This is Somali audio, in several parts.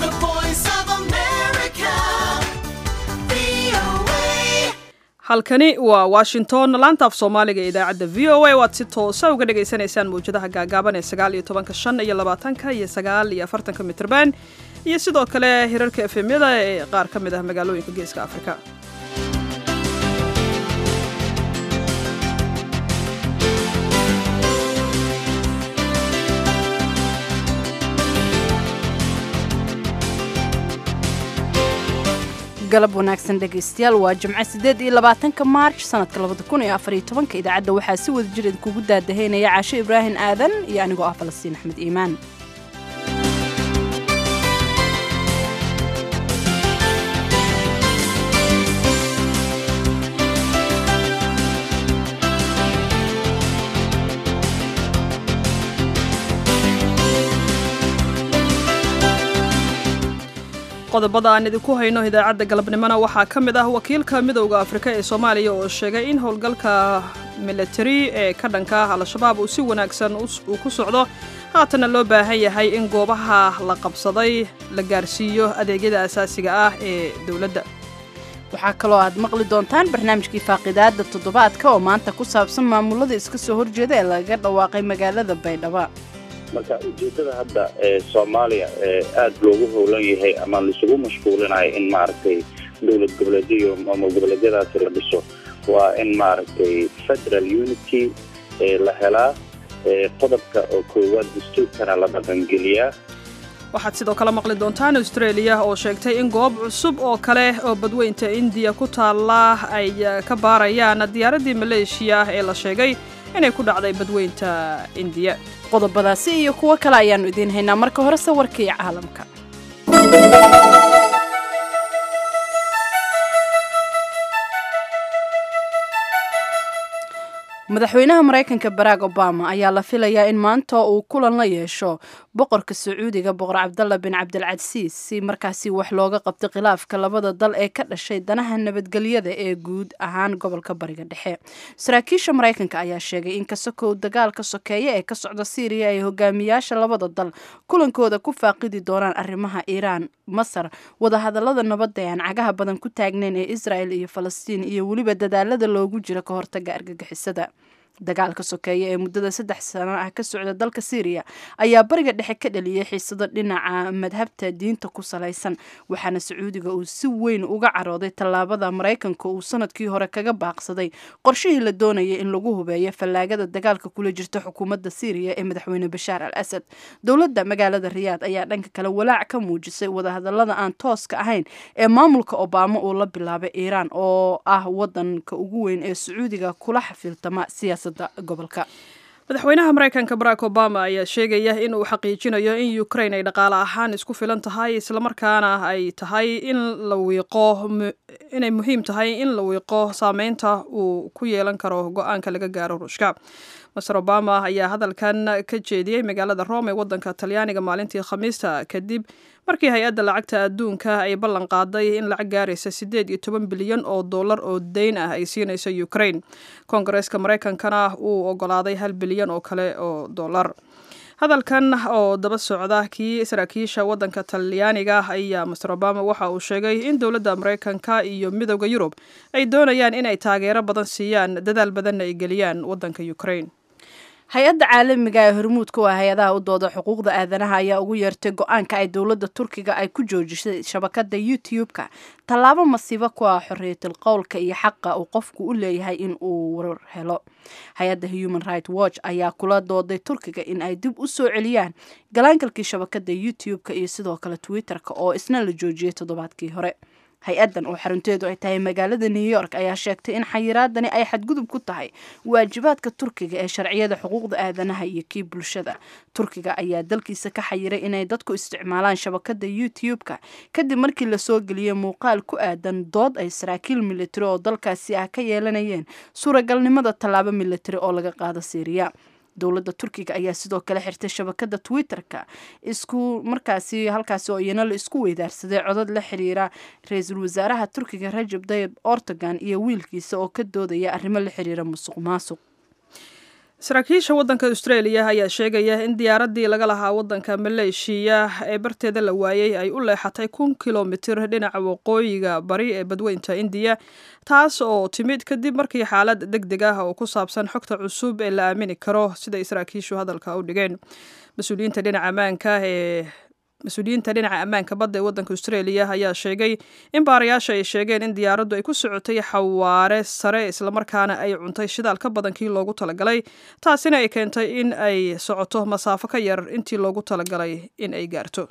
The voice of America. VOA. halkani waa washington laanta af soomaaliga ee idaacadda v o a waad si toosa uga dhagaysanaysaan mawjadaha gaagaaban ee sagaal iyo tobanka shan iyo labaatanka iyo sagaal iyo afartanka mitrban iyo sidoo kale hirarka efemyada ee qaar ka mid ah magaalooyinka geeska afrika galab wanaagsan dhegaystayaal waa jimco sideed iyo labaatanka maarj sanadka labada kun iyo afar iyo tobanka idaacadda waxaa si wada jir idinkugu daadahaynaya caasho ibraahim aadan iyo anigoo ah falastiin axmed iimaan qodobada aan idinku hayno idaacadda galabnimona waxaa ka mid ah wakiilka midowda afrika ee soomaaliya oo sheegay in howlgalka militari ee ka dhanka ah al-shabaab uu si wanaagsan uu ku socdo haatana loo baahan yahay in goobaha la qabsaday la gaarsiiyo adeegyada asaasiga ah ee dowladda waxaa kaloo aad maqli doontaan barnaamijkii faaqidaada toddobaadka oo maanta ku saabsan maamulada iska soo horjeeda ee lagaga dhawaaqay magaalada baydhabo marka ujeedada hadda ee soomaaliya ee aada loogu howlan yahay ama laisugu mashquulinayo in maaragtay dowlad goboleedyo iyo maamul goboleedyadaasi la dhiso waa in maaragtay federal unity ee la helaa ee qodobka oo koowaad dastuurkana la dhaqangeliyaa waxaad sidoo kale maqli doontaan australia oo sheegtay in goob cusub oo kale oo badweynta indiya ku taalla ay ka baarayaan diyaaraddii maleeshiya ee la sheegay inay ku dhacday badweynta indiya qodobadaasi iyo kuwo kale ayaannu idiin haynaa marka hore sawirkii caalamka madaxweynaha maraykanka barack obama ayaa la filayaa in maanta uu kulan la yeesho boqorka sacuudiga boqor cabdalla bin cabdilcasiis si markaasi wax looga qabto khilaafka labada dal ee ka dhashay danaha nabadgelyada ee guud ahaan gobolka bariga dhexe saraakiisha maraykanka ayaa sheegay in kasakow dagaalka sokeeye ee ka socda syriya ay hogaamiyaasha labada dal kulankooda ku faaqidi doonaan arrimaha iiraan masar wadahadalada nabadda ee aan cagaha badan ku taagnayn ee israel iyo falastiin iyo weliba dadaalada loogu jiro ka hortaga argagixisada dagaalka sokeeye ee muddada saddex sano ah ka socda dalka syriya ayaa bariga dhexe ka dhaliyay xiisado dhinaca madhabta diinta ku salaysan waxaana sacuudiga uu si weyn uga carooday tallaabada maraykanka uu sanadkii hore kaga baaqsaday qorshihii la doonayay in lagu hubeeyo fallaagada dagaalka kula jirta xukuumadda syriya ee madaxweyne bashaar al asad dowladda magaalada riyaad ayaa dhanka kale walaac ka muujisay wadahadalada aan tooska ahayn ee maamulka obama uu la bilaabay iiraan oo ah wadanka ugu weyn ee sacuudiga kula xafiiltama siyaasada gobolka madaxweynaha maraykanka barack obama ayaa sheegaya in uu xaqiijinayo in ukraine ay dhaqaale ahaan isku filan tahay islamarkaana ay tahay in la wiiqo inay muhiim tahay in la wiiqo saameynta uu ku yeelan karo go-aanka laga gaaro ruushka master obama ayaa hadalkan ka jeediyey magaalada rome ee wadanka talyaaniga maalintii khamiista kadib markii hay-adda lacagta adduunka ay ballan qaaday in lacag gaaraysa siddeed iyo toban bilyan oo dollar oo deyn ah ay siinayso ukraine koongareeska maraykankana uu ogolaaday hal bilyan oo kale oo dollar hadalkan oo daba socda kii saraakiisha wadanka talyaaniga ayaa master obama waxa uu sheegay in dowladda maraykanka iyo midowda yurub ay doonayaan inay taageero badan siiyaan dadaal badanna ay geliyaan wadanka ukraine hay-adda caalamiga ee hormuudka waa hay-adaha u dooda xuquuqda aadanaha ayaa ugu yeertay go-aanka ay dowladda turkiga ay ku joojisay shabakada youtube-ka tallaabo masiibo ku ah xorriyatul qowlka iyo xaqa uu qofku u leeyahay in uu warar helo hay-adda human right watch ayaa kula dooday turkiga in ay dib u soo celiyaan galaangalkii shabakada youtube-ka iyo sidoo kale twitter-ka oo isna la joojiyay toddobaadkii hore hay-addan oo xarunteedu ay tahay magaalada new york ayaa sheegtay in xayiraadani ay xadgudub ku tahay waajibaadka turkiga ee sharciyada xuquuqda aadanaha iyo kii bulshada turkiga ayaa dalkiisa ka xayiray inay dadku isticmaalaan shabakada youtube-ka kadib markii lasoo geliyay muuqaal ku aadan dood ay saraakiil militari oo dalkaasi ah ka yeelanayeen suuragalnimada tallaabo militari oo laga qaado syriya dowladda turkiga ayaa sidoo kale xirtay shabakada twitter-ka isku markaasi halkaasi oo iyana la isku weydaarsaday codod la xiriira ra-iisul wasaaraha turkiga rajab dayib ortogan iyo wiilkiisa oo ka doodaya arrimo la xiriira musuq maasuq saraakiisha waddanka australia ayaa sheegaya in diyaaraddii laga lahaa waddanka maleeshiya ee barteeda la waayey ay u leexatay kun kilomitir dhinaca waqooyiga bari ee badweynta indiya taas oo timid kadib markii xaalad deg deg ah oo ku saabsan xogta cusub ee la aamini karo siday saraakiishu hadalka u dhigeen mas-uuliyiinta dhinaca ammaanka ee mas-uuliyiinta dhinaca ammaanka badda ee waddanka australia ayaa sheegay in baarayaasha ay sheegeen in diyaaraddu ay ku socotay xawaare sare islamarkaana ay cuntay shidaal ka badan kii loogu talagalay taasina ay keentay in ay socoto masaafo ka yar intii loogu talagalay in ay gaarto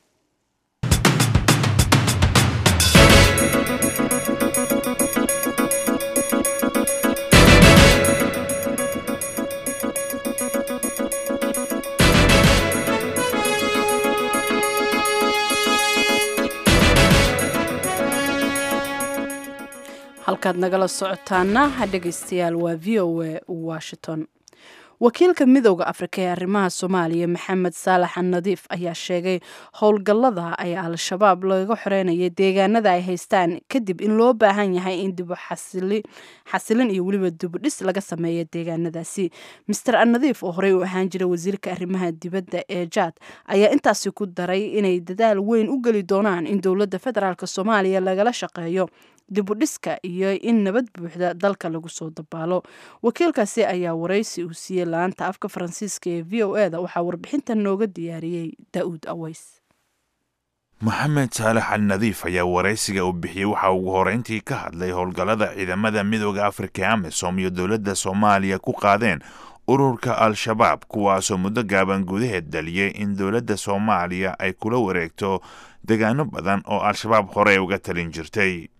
halkaad nagala socotaana dhegaystayaal waa v o a washington wakiilka midooda afrika ee arrimaha soomaaliya maxamed saalax nadiif ayaa sheegay howlgallada ay al-shabaab laga xoreynaya deegaanada ay haystaan kadib in loo baahan yahay in dibu xasilin iyo weliba dibudhis laga sameeyo deegaanadaasi master anadiif oo horey u ahaan jira wasiirka arrimaha dibadda ee jaad ayaa intaasi ku daray inay dadaal weyn u geli doonaan in dowladda federaalk soomaaliya lagala shaqeeyo dibudhiska iyo in nabad buuxda dalka lagu soo dabaalo wakiilkaasi ayaa waraysi uu siiyey laanta afka faransiiska ee v o e da waxaa warbixinta nooga diyaariyey daa'uud aweys moxamed saalax al nadiif ayaa waraysiga uu bixiyey waxa ugu horeyntii ka hadlay howlgallada ciidamada midooda afrika ee amisom iyo dowladda soomaaliya ku qaadeen ururka al-shabaab kuwaasoo muddo gaaban gudaheed dhaliyey in dowladda soomaaliya ay kula wareegto degaano badan oo al-shabaab horey uga talin jirtay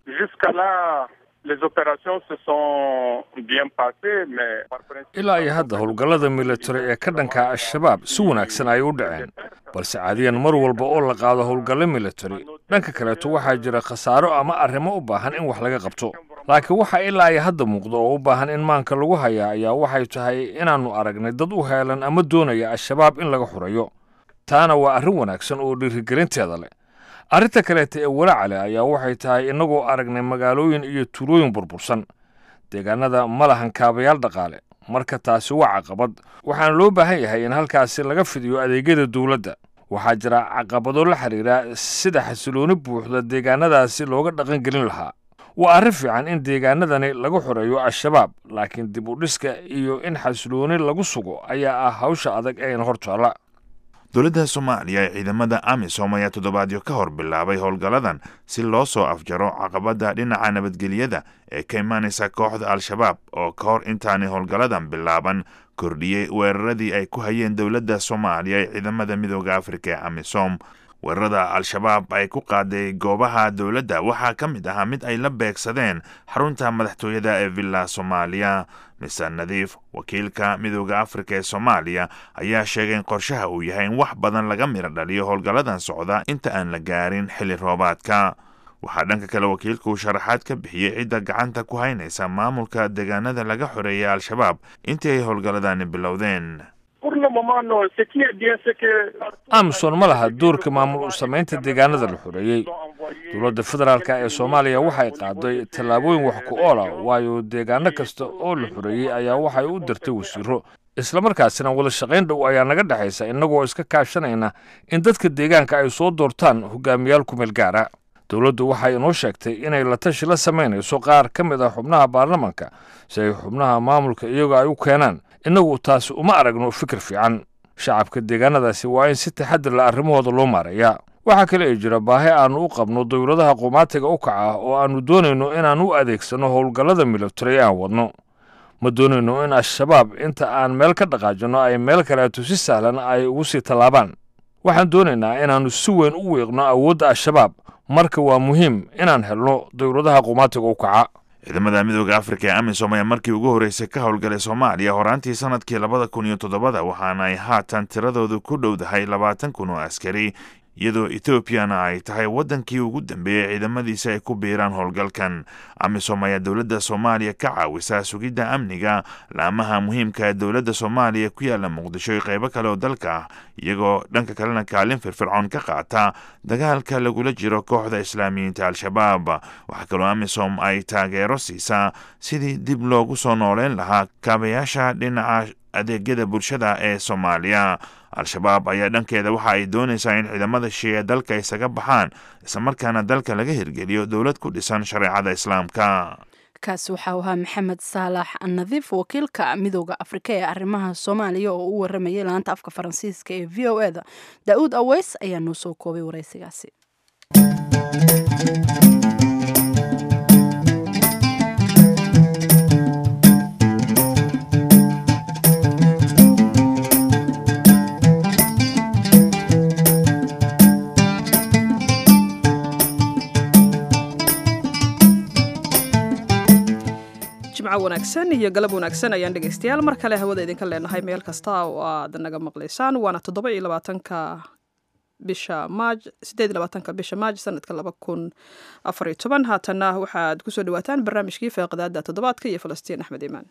ilaa iyo hadda howlgallada militari ee ka dhanka al-shabaab si wanaagsan ayay u dhaceen balse caadiyan mar walba oo la qaado howlgallo militari dhanka kaleeto waxaa jira khasaaro ama arrimo u baahan in wax laga qabto laakiin waxa ilaa iyo hadda muuqda oo u baahan in maanka lagu hayaa ayaa waxay tahay inaannu aragnay dad u heelan ama doonaya al-shabaab in laga xurayo taana waa arrin wanaagsan oo dhiirigelinteeda leh arrinta kaleeta ee walaaca leh ayaa waxay tahay innagoo aragnay magaalooyin iyo tuulooyin burbursan deegaanada ma lahan kaabayaal dhaqaale marka taasi waa caqabad waxaana loo baahan yahay in halkaasi laga fidiyo adeegyada dowladda waxaa jira caqabado la xidhiira sida xasilooni buuxda deegaanadaasi looga dhaqangelin lahaa waa arrin fiican in deegaanadani laga xoreeyo al-shabaab laakiin dib u dhiska iyo in xasilooni lagu sugo ayaa ah hawsha adag eena hor taalla dowladda soomaaliya ee ciidamada amisom ayaa toddobaadyo ka hor bilaabay howlgalladan si loo soo afjaro caqabadda dhinaca nabadgelyada ee ka imaanaysa kooxda al-shabaab oo ka hor intaanay howlgalladan bilaaban kordhiyey weeraradii ay ku hayeen dowladda soomaaliya ee ciidamada midooda afrika ee amisom weerarada al-shabaab ay ku qaaday goobaha dowladda waxaa ka mid ahaa mid ay la beegsadeen xarunta madaxtooyada ee villa soomaaliya mister nadiif wakiilka midooda afrika ee soomaaliya ayaa sheegay in qorshaha uu yahay in wax badan laga miro dhaliyo howlgalladan socda inta aan la gaarin xilli roobaadka waxaa dhanka kale wakiilku sharaxaad ka bixiyey cidda gacanta ku haynaysa maamulka deegaanada laga xoreeyay al-shabaab intii ay howlgalladani bilowdeen amison ma laha doorka maamul u samaynta deegaanada la xoreeyey dowladda federaalk ee soomaaliya waxay qaaday tallaabooyin wax ku oola waayo deegaano kasta oo la xoreeyey ayaa waxay u dirtay wasiiro islamarkaasina wada shaqayn dhow ayaa naga dhexaysa innagoo iska kaashanayna in dadka deegaanka ay soo doortaan hogaamiyaal kumeel gaara dowladdu waxay inoo sheegtay inay la tashi la samaynayso qaar ka mid ah xubnaha baarlamanka si ay xubnaha maamulka iyagoo ay u keenaan innagu taasi uma aragno fikir fiican shacabka deegaanadaasi waa in si taxadir la arrimahooda loo maareeyaa waxaa kale ay jira baahi aannu u qabno dowladaha qumaatiga u kaca oo aannu doonayno inaan u adeegsanno howlgallada militari aan wadno ma doonayno in al-shabaab inta aan meel ka dhaqaajinno ay meel kaleeto si sahlan ay ugu sii tallaabaan waxaan doonaynaa inaannu si weyn u wiiqno awoodda al-shabaab marka waa muhiim inaan helno dowladaha qumaatiga u kaca ciidamada midooda afrika ee amisom ayaa markii ugu horreysay ka howlgalay soomaaliya horaantii sanadkii labada kun iyo toddobada waxaana ay haatan tiradoodu ku dhowdahay labaatan kun oo askari iyadoo etoobiyana ay tahay waddankii ugu dambeeyey ciidamadiisa ay ku biiraan howlgalkan amisom ayaa dowladda soomaaliya ka caawisa sugidda amniga laamaha muhiimka ee dowladda soomaaliya ku yaala muqdisho iyo qaybo kale oo dalka ah iyagoo dhanka kalena kaalin firfircoon ka qaata dagaalka lagula jiro kooxda islaamiyiinta al-shabaab waxaa kaloo amisom ay taageero siisaa sidii dib loogu soo nooleyn lahaa kaabayaasha dhinaca adeegyada bulshada ee soomaaliya al-shabaab ayaa dhankeeda waxa ay doonaysaa in ciidamada shiiya dalka isaga baxaan islamarkaana dalka laga hirgeliyo dowlad ku dhisan shareecada islaamka kaasi waxaa ahaa maxamed saalax nadiif wakiilka midooda afrika ee arrimaha soomaaliya oo u waramayay laanta afka faransiiska ee v o eda daa-uud aweys ayaa noo soo koobay waraysigaasi jimco wanaagsan iyo galab wanaagsan ayaan dhegaystayaal mar kale hawada idinka leenahay meel kasta oo aad naga maqlaysaan waana toddoba iyo labaatanka bisha maaj sideed iyo labaatanka bisha maaj sanadka laba kun afar iyo toban haatanna waxaad kusoo dhawaataan barnaamijkii feeqadaada toddobaadka iyo falastiin axmed iimaan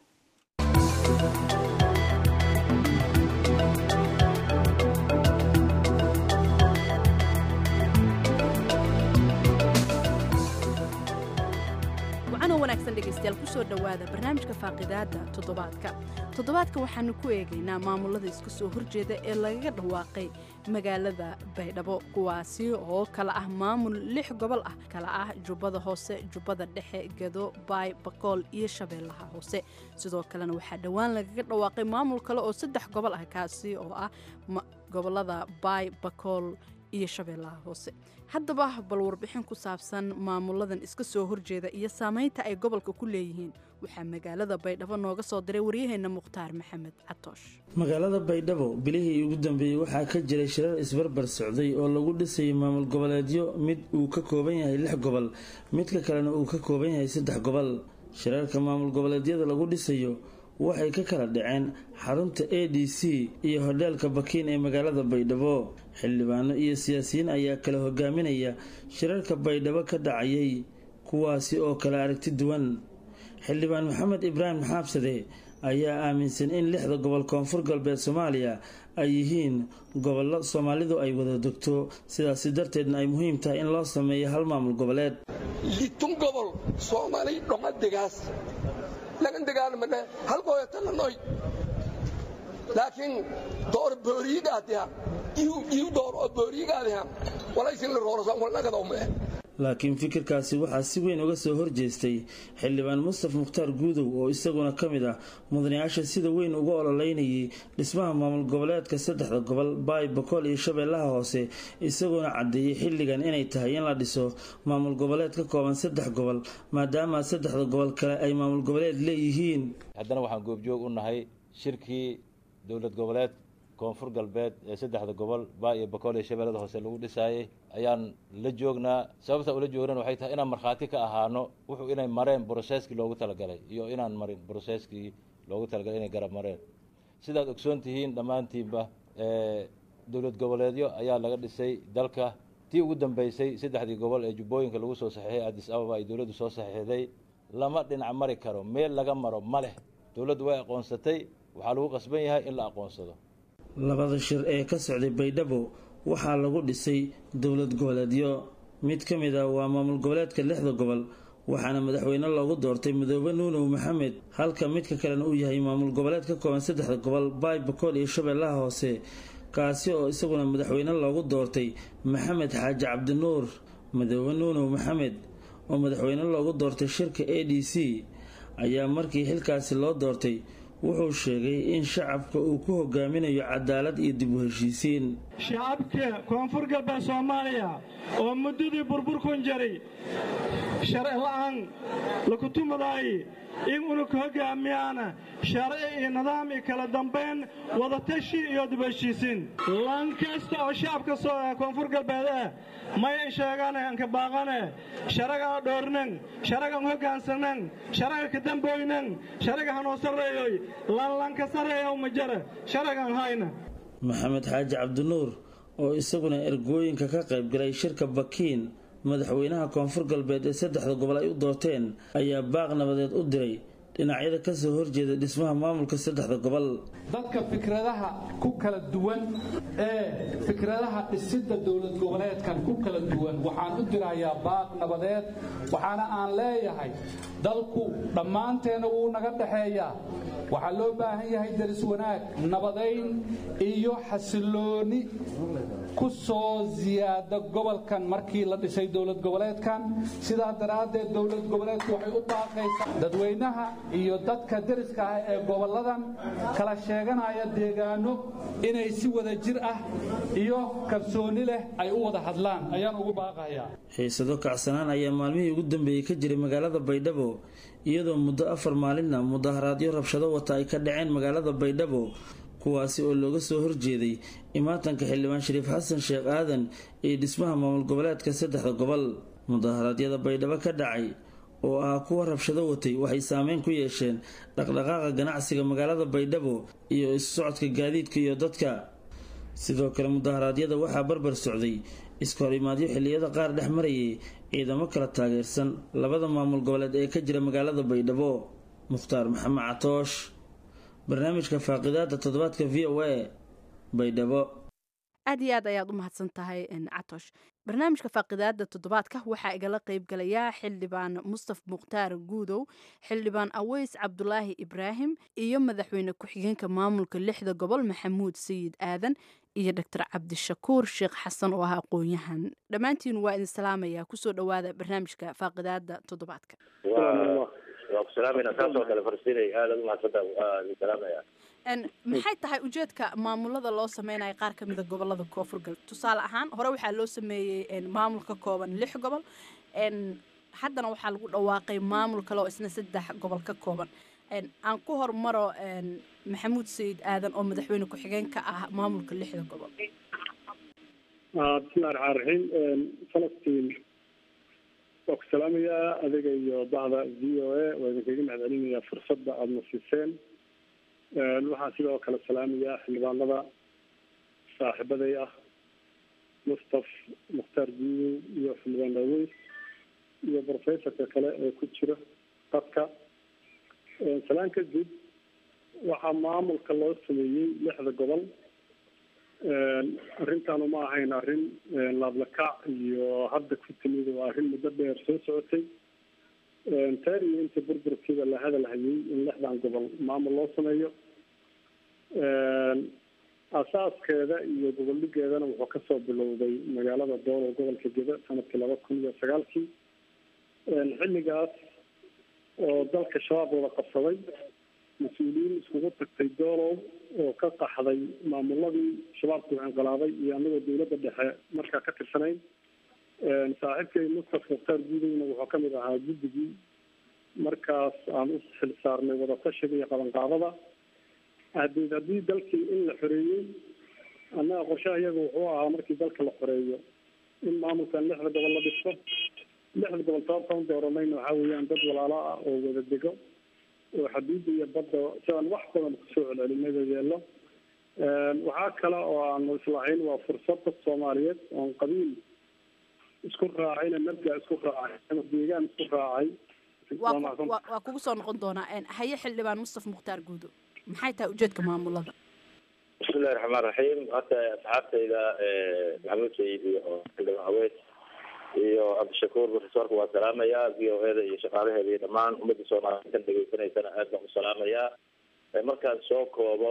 wacanoo wanaagsan dhegaystayaal kusoo dhowaada barnaamijka faaqidaada toddobaadka toddobaadka waxaanu ku eegaynaa maamulada iska soo horjeeda ee lagaga dhawaaqay magaalada baydhabo kuwaasi oo kala ah maamul lix gobol ah kala ah jubbada hoose jubbada dhexe gedo baay bakool iyo shabeellaha hoose sidoo kalena waxaa dhowaan lagaga dhawaaqay maamul kale oo saddex gobol ah kaasi oo ah gobolada baay bakool iyo shabeellaha hoose haddaba bal warbixin ku saabsan maamuladan iska soo horjeeda iyo saamaynta ay gobolka ku leeyihiin waxaa magaalada baydhabo nooga soo diray waryaheenna mukhtaar maxamed catoosh magaalada baydhabo bilihii ugu dambeeyey waxaa ka jiray shirar isbarbar socday oo lagu dhisayay maamul goboleedyo mid uu ka kooban yahay lix gobol midka kalena uu ka kooban yahay saddex gobol shirarka maamul goboleedyada lagu dhisayo waxay ka kala dhaceen xarunta a d c iyo hodheelka bakiin ee magaalada baydhabo xildhibaano iyo siyaasiyiin ayaa kala hogaaminaya shirarka baydhabo ka dhacayay kuwaasi oo kala aragti duwan xildhibaan maxamed ibraahim xaabsade ayaa aaminsan in lixda gobol koonfur galbeed soomaaliya ay yihiin gobollo soomaalidu ay wada degto sidaasi darteedna ay muhiim tahay in loo sameeyo hal maamul goboleed litun gobol soomaali dhomadegaas lagan dagaalmane halkooyatalanoy laakiin door booriyigaadiha iu door oo booriyigaadiha walaysin la roorosan walnagadowmee laakiin fikirkaasi waxaa si weyn uga soo horjeestay xildhibaan mustaf mukhtaar guudow oo isaguna ka mid ah mudanayaasha sida weyn uga ololeynayay dhismaha maamul goboleedka saddexda gobol baay bakool iyo shabeellaha hoose isagoona caddeeyey xilligan inay tahay in la dhiso maamul goboleed ka kooban saddex gobol maadaama saddexda gobol kale ay maamul goboleed leeyihiin haddana waxaan goobjoog u nahay shirkii dowlad goboleed koonfur galbeed ee saddexda gobol baa iyo bakool iyo shabeellada hoose lagu dhisaayay ayaan la joognaa sababta ula joognan waxay tahay inaan markhaati ka ahaano wuxuu inay mareen broseskii loogu talagalay iyo inaan marin broseskii loogu talagalay inay garab mareen sidaad ogsoon tihiin dhammaantiinba dowlad goboleedyo ayaa laga dhisay dalka tii ugu dambeysay saddexdii gobol ee jubbooyinka lagu soo saxiixay addis ababa ay dowladdu soo saxiixday lama dhinac mari karo meel laga maro ma leh dowladdu way aqoonsatay waxaa lagu qasban yahay in la aqoonsado labada shir ee ka socday baydhabo waxaa lagu dhisay dowlad goboleedyo mid ka mid ah waa maamul goboleedka lixda gobol waxaana madaxweyne loogu doortay midoobe nuunow maxamed halka midka kalena uu yahay maamul goboleed ka kooban saddexda gobol baay bakool iyo shabeellaha hoose kaasi oo isaguna madaxweyne loogu doortay maxamed xaaji cabdinuur midoobe nuunow maxamed oo madaxweyne loogu doortay shirka a d c ayaa markii xilkaasi loo doortay wuxuu sheegay in shacabka uu ku hogaaminayo cadaalad iyo dib u heshiisiin shacabka koonfur galbeed soomaaliya oo muddadii burburkun jaray sharci la'aan lakutumadaay in unug hogaamiyaana sharci iyo nidaam iyo kala dambayn wadatashi iyo dib u heshiisiin lan kasta oo shacabka koonfur galbeed ah mayan sheegane anka baaqane sharaga dhoornan sharagan hogaansanan sharaga ka damboynan sharaga hanoo sarreeyoy lanlanka sarreeya uma jara sharagan hayna maxamed xaaji cabdinuur oo isaguna ergooyinka ka qaybgalay shirka bakiin madaxweynaha koonfur galbeed ee saddexda gobol ay u doorteen ayaa baaq nabadeed u diray dhinacyada kasoo horjeeda dhismaha maamulka saddexda gobol dadka fikradaha ku kala duwan ee fikradaha dhisidda dowlad goboleedkan ku kala duwan waxaan u dirayaa baaq nabadeed waxaana aan leeyahay dalku dhammaanteena wuu naga dhexeeyaa waxaa loo baahan yahay daris wanaag nabadayn iyo xasilooni ku soo siyaada gobolkan markii la dhisay dowlad goboleedkan sidaa daraaddeed dowlad goboleedku waxay u baaqaysaa dadweynaha iyo dadka deriska ah ee gobolladan kala sheeganaya deegaano inay si wada jir ah iyo kalsooni leh ay u wada hadlaan ayaan ugu baaqayaa xiisado kacsanaan ayaa maalmihii ugu dambeeyey ka jiray magaalada baydhabo iyadoo muddo afar maalinna mudaharaadyo rabshado wata ay ka dhaceen magaalada baydhabo kuwaasi oo looga soo horjeeday imaatanka xildhibaan shariif xasan sheekh aadan iyo dhismaha maamul goboleedka saddexda gobol mudaharaadyada baydhabo ka dhacay oo ah kuwa rabshado watay waxay saameyn ku yeesheen dhaqdhaqaaqa ganacsiga magaalada baydhabo iyo isu socodka gaadiidka iyo dadka sidoo kale mudaharaadyada waxaa barbar socday iskahorimaadyo xilliyada qaar dhex marayay ciidamo kala taageersan labada maamul goboleed ee ka jira magaalada baydhabo mukhtaar maxamed catoosh barnaamijka faaqidaada toddobaadka v o a baydhabo aad iyo aad ayaad u mahadsan tahay catosh barnaamijka faaqidaada toddobaadka waxaa igala qeybgalayaa xildhibaan mustaf mukhtaar guudow xildhibaan aweys cabdulaahi ibraahim iyo madaxweyne ku-xigeenka maamulka lixda gobol maxamuud sayid aadan iyo doctor cabdishakuur sheekh xasan oo ah aqoon-yahan dhammaantiin waa idin salaamaya kusoo dhowaada barnaamijka faaqidaada toddobaadka waa ku salaamayna saasoo kale farsiinay aadaad umahadsanta waa idin salaamaya maxay tahay ujeedka maamulada loo sameynayo qaar ka mida gobolada koonfur galbeed tusaale ahaan hore waxaa loo sameeyey maamul ka kooban lix gobol haddana waxaa lagu dhawaaqay maamul kale oo isna saddex gobol ka kooban aan ku hormaro maxamuud sayid aadan oo madaxweyne ku-xigeen ka ah maamulka lixda gobol bismillahi raxmaan raxiim falastiin waa ku salaamayaa adiga iyo bacda v o a waa idinkaga mahadcelinayaa fursadda aada na siiseen waxaan sidoo kale salaamayaa xildhibaanada saaxiibaday ah mustaf mukhtaar guudow iyo xildhibaan daaweys iyo professorka kale ee ku jira dadka salaan kadib waxaa maamulka loo sameeyey lixda gobol arrintaanu ma ahayn arrin laablakac iyo hadda ku timid waa arrin muddo dheer soo socotay taar iyo inta burburkiiba la hadal hayay in lixdan gobol maamul loo sameeyo asaaskeeda iyo goboldhigeedana wuxuu kasoo bilowday magaalada doolow gobolka geda sanadkii laba kun iyo sagaalkii xilligaas oo dalka shabaab wada qabsaday mas-uuliyiin iskugu tagtay doolow oo ka qaxday maamuladii shabaabku inqilaaday iyo anagoo dawladda dhexe markaa ka tirsanayn saaxiibkay mustaf mukhtaar guudowna wuxuu kamid ahaa guddigii markaas aan u xil saarnay wadatashiga iyo qabanqaadada hadeed haddii dalkii in la xoreeyey annaga qorshaha iyaga wuxuu ahaa markii dalka la xoreeyo in maamulkan lixda gobol la dhisto lixda gobol sababtaan dooranayna waxaa weeyaan dad walaalo ah oo wada dego oo xaduudda iyo badda sidaan wax badan kusoo celcelinada yeelo waxaa kale oo aanu islahayn waa fursad dad soomaaliyeed oon qabiil isku raacayna markaa isku raacay ama deegaan isku raacay waa kugu soo noqon doonaa haye xildhibaan mustaf mukhtaar guudo maxay tahay ujeedka maamulada bismillahi raxmaan raxiim hadda asxaabtayda maxamuud sayid iyo xildhibaan aweys iyo cabdishakuur profesorka waa salaamayaa v o eda iyo shaqaalaheeda iyo dhammaan ummadda soomaaliyeed kan dhegeysanaysana aad baan u salaamayaa markaan soo koobo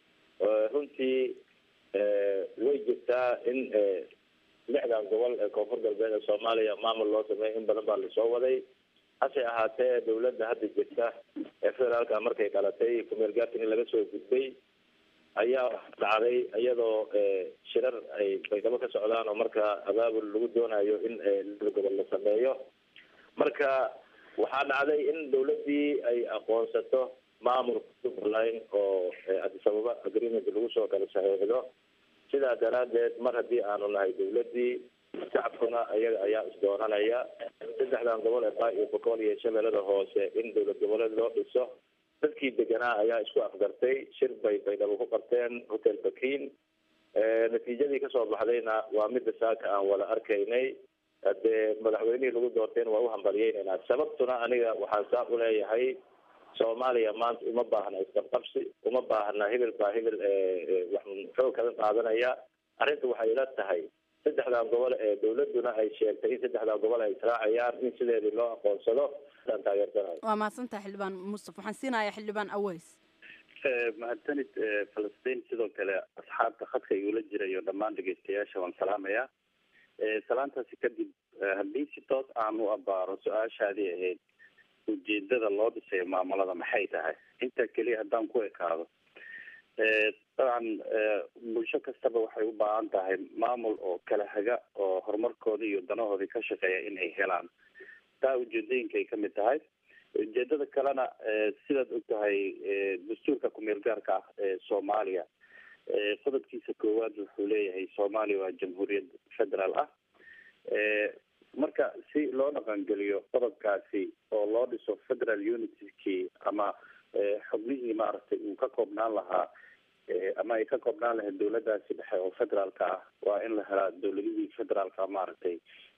runtii way jirtaa in lixdan gobol ee koonfur galbeed ee soomaaliya maamul loo sameeyo in badan baa lasoo waday hase ahaatee dawladda hadda jirta ee federaalka markay dhalatay kumeel gaartan in laga soo gudbay ayaa dhacday iyadoo shirar ay baydhabo ka socdaan oo marka abaabul lagu doonayo in lixda gobol la sameeyo marka waxaa dhacday in dawladdii ay aqoonsato maamulka jubbaland oo addis ababa agreement lagu soo kala saxiixdo sidaa daraadeed mar haddii aanu nahay dawladdii shacabkuna iyaga ayaa isdoonanaya saddexdan gobol ee baa iyo boqol iyo shabeellada hoose in dowlad goboleed loo dhiso dadkii deganaa ayaa isku afgartay shir bay baydhabo ku qabteen hotel bakin natiijadii kasoo baxdayna waa midda saaka aan wada arkaynay hadee madaxweynihii lagu doortayna waa u hambalyeynayna sababtuna aniga waxaan saa uleeyahay soomaaliya maanta uma baahna isqabqabsi uma baahna hebel baa hebel wax xoog kaga qaadanaya arrinta waxay ila tahay saddexdan gobol ee dawladuna ay sheegtay in saddexdan gobol ay israacayaan in sideedii loo aqoonsado aan taageersanayo waa mahadsantaha xildhibaan mustafa waxaan siinayaa xildhibaan aweys mahadsanid falastiin sidoo kale asxaabta khadka igula jira iyo dhammaan dhegeystayaasha waan salaamayaa salaantaasi kadib haddii si toos aan u abaaro su-aashaadii ahayd ujeedada loo dhisayo maamulada maxay tahay intaa keliya haddaan ku ekaado dabcan bulsho kastaba waxay u baahan tahay maamul oo kala haga oo horumarkooda iyo danahoodii ka shaqeeya in ay helaan taa ujeedooyinka ay kamid tahay ujeedada kalena sidaad og tahay dastuurka kumeel gaarka ah ee soomaaliya qodobkiisa koowaad wuxuu leeyahay soomaaliya waa jamhuuriyad federaal ah marka si loo dhaqangeliyo qodobkaasi oo loo dhiso federal unitykii ama xubnihii maaragtay uu ka koobnaan lahaa ama ay ka koobnaan lahayd dawladaasi dhexe oo federaalka ah waa in la helaa dawladihii federaalka maaragtay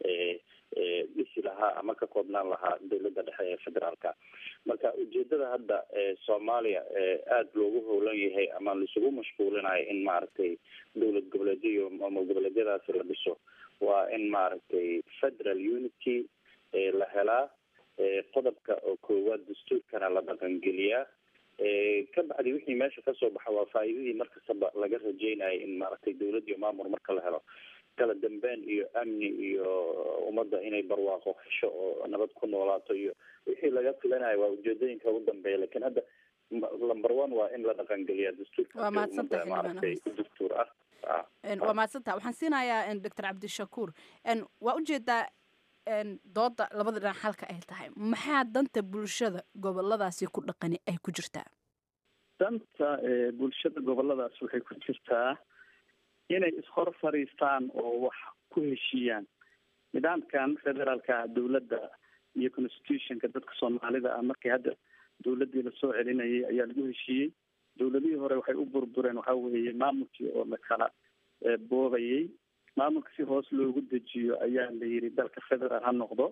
dhisi lahaa ama ka koobnaan lahaa dawladda dhexe ee federaalka marka ujeedada hadda soomaaliya aada loogu howlan yahay ama laisugu mashquulinayo in maaragtay dowlad goboleedyo ama goboleedyadaasi la dhiso waa in maaragtay federal unity la helaa qodobka oo koowaad dastuurkana la dhaqangeliyaa ka bacdi wixii meesha kasoo baxa waa faa'iidadii markastaba laga rajeynayo in maaragtay dawlad iyo maamul marka la helo kala dambeyn iyo amni iyo ummadda inay barwaaqo hesho oo nabad ku noolaato iyo wixii laga filanayo waa ujeedooyinka ugu dambeeya lakin hadda number one waa in la dhaqangeliyaa dastuurka waa mahadsantahay maaragtay dastuur ah waa mahadsantaha waxaan siinayaa doctor cabdishakuur waa ujeedaa dooda labada dhinac halka ay tahay maxaa danta bulshada goboladaasi ku dhaqani ay ku jirtaa danta bulshada goboladaas waxay ku jirtaa inay ishor fadhiistaan oo wax ku heshiiyaan nidaamkan federaalka dawladda iyo constitutionka dadka soomaalida ah markii hadda dawladdii lasoo celinayay ayaa lagu heshiiyey dawladihii hore waxay u burbureen waxa weeye maamulkii oo la kala boobayay maamulka si hoos loogu dejiyo ayaa la yidhi dalka federaal ha noqdo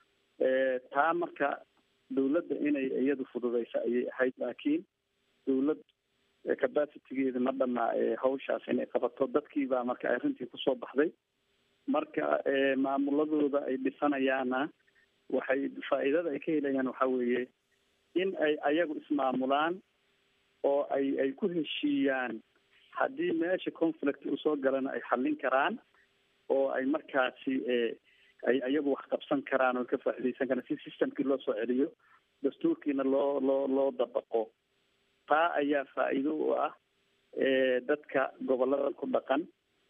taa marka dawladda inay iyadu fududeyso ayay ahayd laakiin dawlad capacitigeeda ma dhamaa hawshaas inay qabato dadkiibaa marka arrintii kusoo baxday marka maamuladooda ay dhisanayaana waxay faa'iidada ay ka helayaan waxa weeye in ay ayagu ismaamulaan oo ay ay ku heshiiyaan haddii meesha conflict usoo galana ay xallin karaan oo ay markaasi ay ayagu wax qabsan karaan oo ka faa'iideysan karaan si systemkii loo soo celiyo dastuurkiina loo loo loo dabaqo taa ayaa faa'iido u ah dadka goboladan ku dhaqan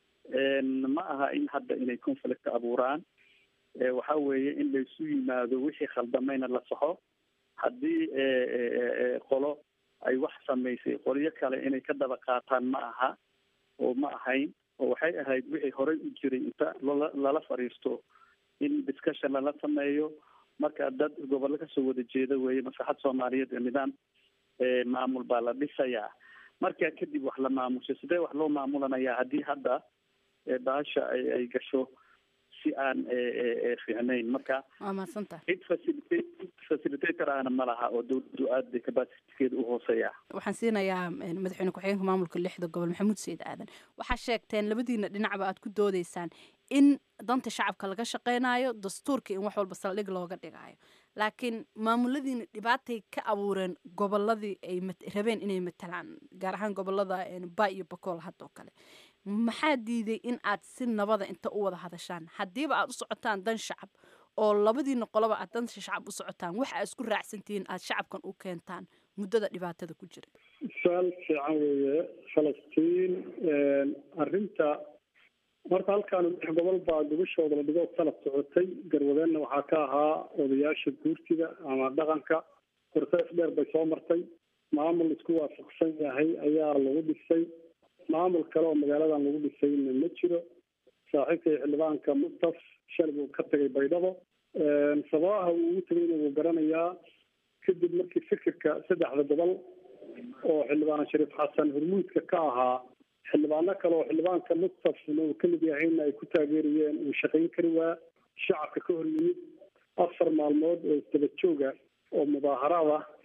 ma aha in hadda inay conflict abuuraan waxa weeye in laysu yimaado wixii khaldamayna la saxo haddii qolo ay wax samaysay qolyo kale inay ka daba qaataan ma aha oo ma ahayn oo waxay ahayd wixii horey u jiray inta lala lala fadhiisto in discussion lala sameeyo marka dad gobollo kasoo wada jeeda weeye maslaxad soomaaliyeed ee nidaam maamul baa la dhisayaa markaa kadib wax la maamusho sidee wax loo maamulanayaa haddii hadda baasha ay ay gasho si aan fiicnayn marka waa mahadsantaha cid facilitate facilitator ahna ma laha oo dawladdu aad bay capacitikeeda u hooseeya waxaan siinayaa madaxweyne ku-xigeenka maamulka lixda gobol maxamuud sayid aadan waxaa sheegteen labadiina dhinacba aad ku doodeysaan in danta shacabka laga shaqeynayo dastuurka in wax walba saldhig looga dhigaayo laakiin maamuladiina dhibaatay ka abuureen goboladii ay rabeen inay matalaan gaar ahaan gobolada ba iyo bakool haddoo kale maxaa diiday in aad si nabada inta u wada hadashaan haddiiba aad u socotaan dan shacab oo labadiina qoloba aad danta shacab u socotaan waxa aad isku raacsantihiin aad shacabkan u keentaan muddada dhibaatada ku jira su-aal fiican weeye falastiin arrinta marka halkaan lix gobol baa gubashooda la dhigo sanad socotay garwadeenna waxaa ka ahaa odayaasha guurtida ama dhaqanka horsees dheer bay soo martay maamul isku waafaqsan yahay ayaa lagu dhisay maamul kale oo magaaladan lagu dhisayna ma jiro saaxiibkay xildhibaanka mustaf shalay buu ka tagay baydhabo sababaha uu ugu tegayna wuu garanayaa kadib markii fikirka saddexda gobol oo xildhibaan shariif xasan hormuudka ka ahaa xildhibaano kale oo xildhibaanka mustafna uu kamid yahayna ay ku taageerayeen uu shaqayn kari waa shacabka ka hor yimid afar maalmood oo isdaba jooga oo mudaaharaad ah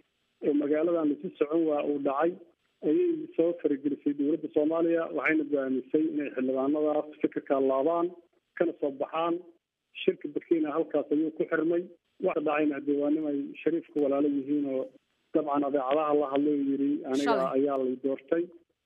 oo magaaladan lasu socon waa uu dhacay ayay soo faragelisay dowladda soomaaliya waxayna go-aamisay inay xildhibaanadaas fikirka laabaan kana soo baxaan shirka burkina halkaas ayuu ku xirmay waxa dhacayna dee waa nimay shariifka walaalo yihiin oo dabcan adeecadaha la hadlay oo yidhi aniga Shalay. ayaa lay doortay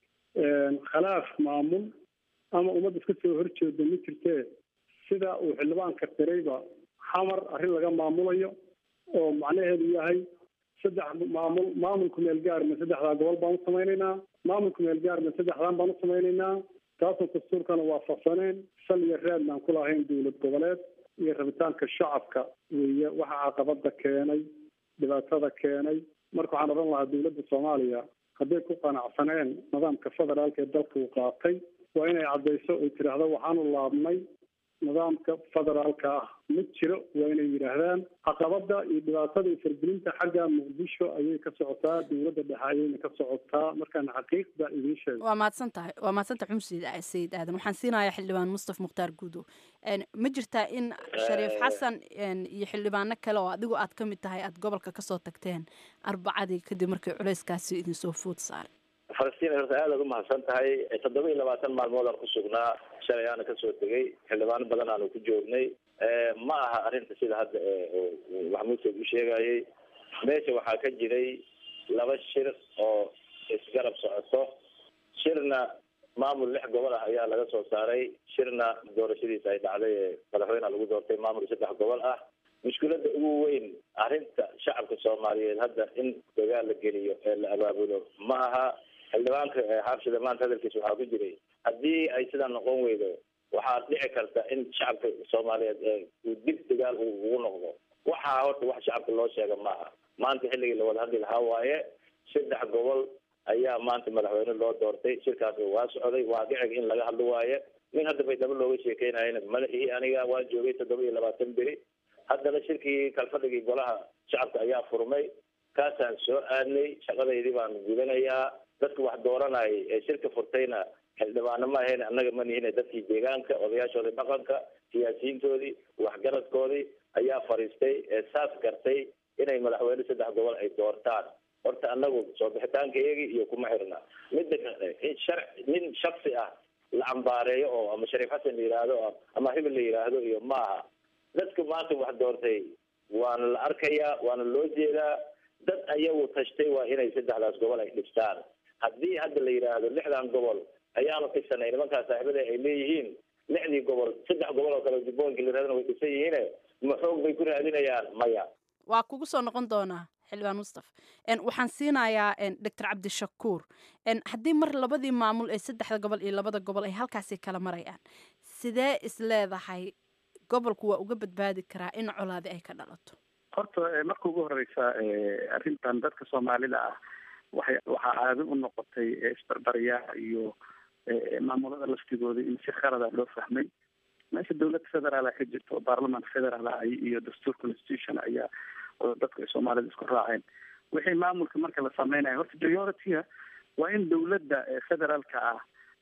khilaaf maamul ama ummad iska soo horjeeda ma jirtee sida uu xildhibaanka tirayba xamar arrin laga maamulayo oo macnaheedu yahay saddex maamul maamulku meel gaarna saddexdaa gobol baan u samaynaynaa maamulku meel gaarna saddexdaan baan u samaynaynaa taasoo dastuurkana waafaqsaneen sal iyo reednaan ku lahayn dowlad goboleed iyo rabitaanka shacabka weeye waxa caqabada keenay dhibaatada keenay marka waxaan odhan lahaa dowladda soomaaliya hadday ku qanacsaneen nidaamka federaalka ee dalka uu qaatay waa inay caddayso oy tidhaahdo waxaanu laabnay nidaamka federaalka ah ma jiro waa inay yidhaahdaan caqabada iyo dhibaatada iyo fargelinta xagga muqdisho ayay ka socotaa dowladda dhexe ayayna ka socotaa markaan xaqiiqda idiin sheego waa mahadsan tahay waa mahadsan tahay xum sayid sayid aadan waxaan siinayaa xildhibaan mustaf mukhtaar guudow Een, ma jirtaa in shariif xasan een, iyo xildhibaano kale oo adigu aad ka mid tahay aad gobolka kasoo tagteen arbacadii kadib markii culeyskaasi idinsoo food saaray falastiin horta aad aad umahadsan tahay toddoba iyo labaatan maalmood aan ku sugnaa shalay aana kasoo tegay xildhibaano badan aanu ku joognay ma aha arrinta sida hadda maxamuud sayd u sheegayay meesha waxaa ka jiray laba shir oo isgarab socoto shirna maamul lix gobol ah ayaa laga soo saaray shirna doorashadiisa ay dhacday ee madaxweyneha lagu doortay maamul saddex gobol ah mushkiladda ugu weyn arrinta shacabka soomaaliyeed hadda in dagaal la geliyo ee la abaabulo ma aha xildhibaanka xaabshida maanta hadalkiisa waxaa ku jiray haddii ay sidaa noqon weydo waxaa dhici karta in shacabka soomaaliyeed uu dib dagaal ugu noqdo waxaa horta wax shacabka loo sheega maaha maanta xilligii la wada hadli lahaa waaye saddex gobol ayaa maanta madaxweyne loo doortay shirkaas waa socday waa dhiciga in laga hadlo waaye nin hadda baydhabo looga sheekeynayana madaxii aniga waa joogay toddoba iyo labaatan beri haddana shirkii kalfadhigii golaha shacabka ayaa furmay kaasaan soo aadnay shaqadaydii baan gudanayaa dadka wax dooranayay ee shirka furtayna xildhibaano ma ahayn annaga ma nihine dadkii deegaanka odayaashoodii dhaqanka siyaasiyiintoodii waxgaradkoodii ayaa fariistay ee saas gartay inay madaxweyne saddex gobol ay doortaan horta anagu soo bixitaanka iyagii iyo kuma xirna midda kale in shar nin shaksi ah la cambaareeyo oo ama shariif xasan la yidhaahdo ama hibil la yidhaahdo iyo maaha dadka maanta wax doortay waana la arkayaa waana loo jeedaa dad ayagu tashtay waa inay saddexdaas gobol ay dhistaan haddii hadda la yidhaahdo lixdan gobol ayaanu dhisanay nimankaa saaxiibada ay leeyihiin lixdii gobol saddex gobol oo kale jubbooyinka la yidhahdana way dhisan yihiine ma xoog bay ku raadinayaan maya waa kugu soo noqon doonaa xildhibaan mustaf waxaan siinayaa doctor cabdishakuur haddii mar labadii maamul ee saddexda gobol iyo labada gobol ay halkaasi kala marayaan sidee is leedahay gobolku waa uga badbaadi karaa in colaadi ay ka dhalato horta marka ugu horeysa arrintan dadka soomaalida ah waxay waxaa caado u noqotay isbarbaryaa iyo maamulada laftigooda in si khalada loo fahmay meesha dawlad federaala ka jirta oo baarlaman federaal ah iyo dastuur constitution ayaa dadka soomaalida isku raaceen wixii maamulka marka la sameynaya horta priority-ga waa in dawladda federaalka ah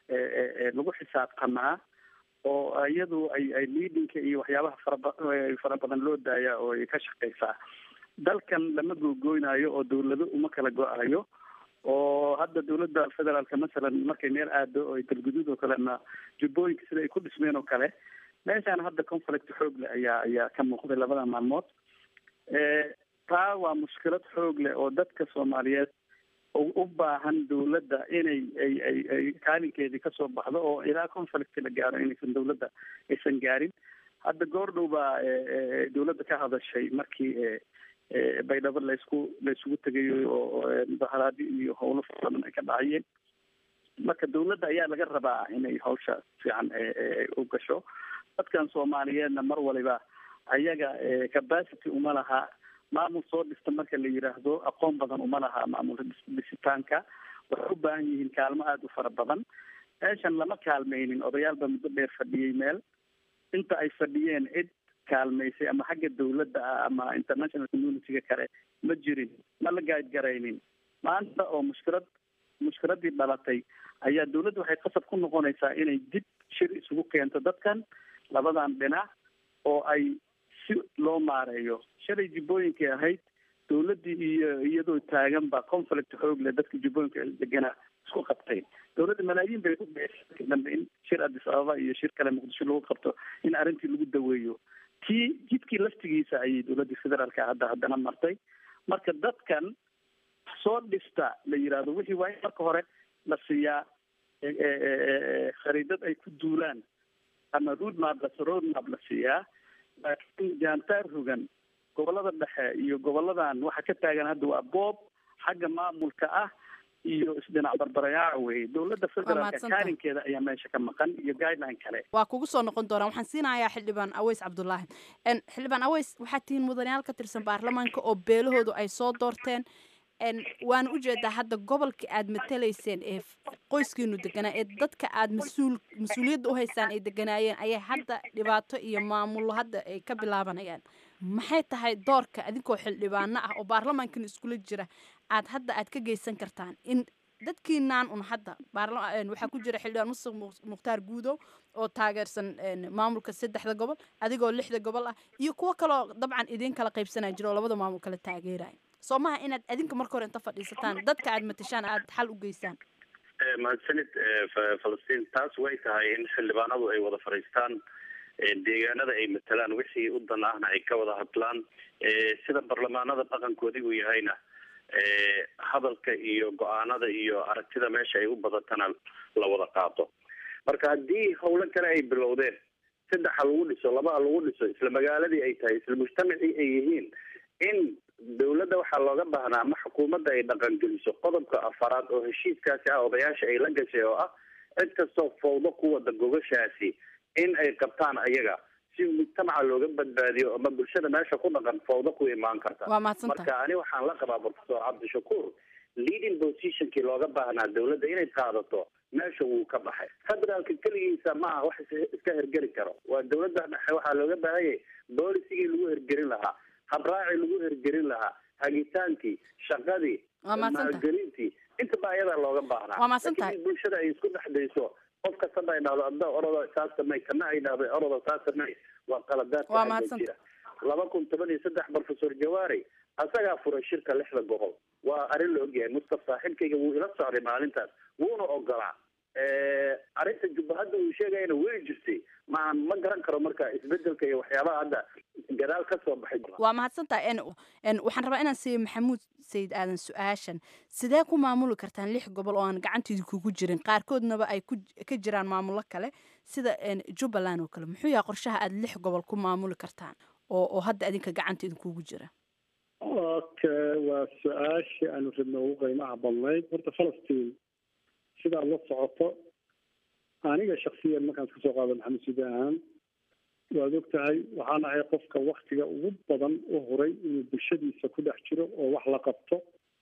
lagu xisaabtamaa oo iyadu ay ay leadingka iyo waxyaabaha faraba fara badan loo daaya oo ay ka shaqeysaa dalkan lama googooynayo oo dawlado uma kala go-ayo oo hadda dawladda federaalka masalan markay meel aado oo galguduud oo kalena jubbooyinka sida ay ku dhismeen oo kale meeshaan hadda conflict xoog leh ayaa ayaa ka muuqday labada maalmood taa waa mushkilad xoog leh oo dadka soomaaliyeed u baahan dawladda inay ay ay ay kaalinkeedii kasoo baxdo oo ilaa conflict la gaaro inaysan dawladda aysan gaarin hadda goor dhow baa dawladda ka hadashay markii baydhabo laysku laysugu tegayo oo mudaharaadi iyo howlo fara badan ay ka dhacayeen marka dawladda ayaa laga rabaa inay hawsha fiican u gasho dadkan soomaaliyeedna mar waliba ayaga capacity uma laha maamul soo dhista marka la yidhaahdo aqoon badan uma laha maamul dhisitaanka waxay u baahan yihiin kaalmo aada u fara badan meeshan lama kaalmaynin odayaal baa muddo dheer fadhiyey meel inta ay fadhiyeen cid kaalmaysay ama xagga dawladda ah ama international community-ga kale ma jirin ma la gaadgaraynin maanta oo mushkilad mushkiladii dhalatay ayaa dawladda waxay qasab ku noqonaysaa inay dib shir isugu keento dadkan labadan dhinac oo ay si loo maareeyo shalay jibbooyinkay ahayd dowladdii iyo iyadoo taagan baa conflict xoog leh dadka jubbooyinka deganaa isku qabtay dowladda malaayiin bay ku bixisay dambe in shir addis ababa iyo shir kale muqdisho lagu qabto in arrintii lagu daweeyo kii jidkii laftigiisa ayay dowladda federaalka hadda haddana martay marka dadkan soo dhista la yidhaahdo wixii waa in marka hore la siiyaa khariidad ay ku duulaan ama roadmap la roadmap la siiyaa laakiin jaantaar rogan gobolada dhexe iyo goboladan waxa ka taagan hadda waa boob xagga maamulka ah iyo isdhinac barbarayaa wey dowladda federaalka mahadsantahay. kaalinkeeda ayaa meesha ka maqan iyo guideline kale waa kugu soo noqon doonaa waxaan siinayaa xildhibaan aweys cabdulaahi En, xildhibaan aweys waxaad tihiin mudanayaal ka tirsan baarlamaanka oo beelahoodu ay soo doorteen En, waana ujeedaa hadda gobolka aad matalayseen ee f- qoyskiinu deganaa ee dadka aad mas-uul mas-uuliyadda u haysaan ay deganaayeen ayay hadda dhibaato iyo maamullo hadda ay ka bilaabanayaan maxay tahay doorka adinkoo xildhibaano ah oo baarlamaankan iskula jira aad hadda aad ka geysan kartaan in dadkiinaan un hadda baarla- een, waxaa ku jira xildhibaan muuse Mu- mukhtaar guudow oo taageersan een, maamulka saddexda gobol adigoo lixda gobol ah iyo kuwo kaloo dabcan idiin kala qaybsanaya jira oo labada maamul kala taageeraya soo maha inaad adinka marka hore inta fadhiisataan dadka aad matashaan aad xal u geysaan Eh, mahadsanid eh, Fa- falastiin taas way tahay in xildhibaanadu ay wada fadhiistaan eh, deegaanada ay matalaan wixii u dan ahna ay ka wada hadlaan Eh, sida barlamaanada dhaqankoodii uu yahayna eh, hadalka iyo go-aanada iyo aragtida meesha ay u badatana la wada qaato marka haddii howlo kale ay bilowdeen saddex ha lagu dhiso laba ha lagu dhiso isla magaaladii ay tahay isla mujtamacii ay yihiin in dowladda waxaa looga baahnaa ama xukuumadda ay dhaqangeliso qodobka afaraad oo heshiiskaasi ah odayaasha ay la gashay oo ah cid kastoo fawdo ku wada gogashaasi in ay qabtaan ayaga si mujtamaca looga badbaadiyo ama bulshada meesha ku dhaqan fawdo ku imaan karta Waa mahadsantahay. marka ani waxaan la qabaa professor cabdishakuur leading positionkii looga baahnaa dowladda inay qaadato meesha wuu ka baxay federaalka keligiisa ma aha wax is- iska hergeli karo waa dowladda dhexe waxaa looga baahanyay boolicigii lagu hergelin lahaa habraacii lagu hergelin lahaa hagitaankii shaqadii Waa mahadsantahay. maalgelintii intaba ayadaa looga baahnaa Waa mahadsantahay. Laakiin in bulshada ay isku dhex dayso qof kastaba ay dhahdo adda orodo saas samey kana ay dhahdo orodo saas samey waa qaladaadka Waa hadda mahadsantahay. jira laba kun toban iyo saddex professor jawaari asagaa furay shirka lixda gobol waa arrin la ogyahay mustaf saaxiibkayga wuu ila socday maalintaas wuuna ogolaa arrinta jubbahadda uu sheegayana way jirtay ma ma garan karo marka isbedelka iyo waxyaabaha hadda gadaal ka soo baxay waa mahadsantahay En- en, waxaan rabaa inaan siiyo maxamuud sayid aadan su-aashan sidee ku maamuli kartaan lix gobol oo aan gacanteedi kugu jirin qaarkoodnaba ay ku ka jiraan maamullo kale sida en, jubbaland oo kale muxuu yahay qorshaha aad lix gobol ku maamuli kartaan oo oo hadda adinka gacanteeda kugu jira okay waa su-aashii aanu rabna ugu qiimaha badnayd horta falastiin sidaad la socoto aniga shaksiyan markaan iska soo qaado maxamed suudaan waad og tahay waxaan ahay qofka waktiga ugu badan u huray inuu bulshadiisa ku dhex jiro oo wax la qabto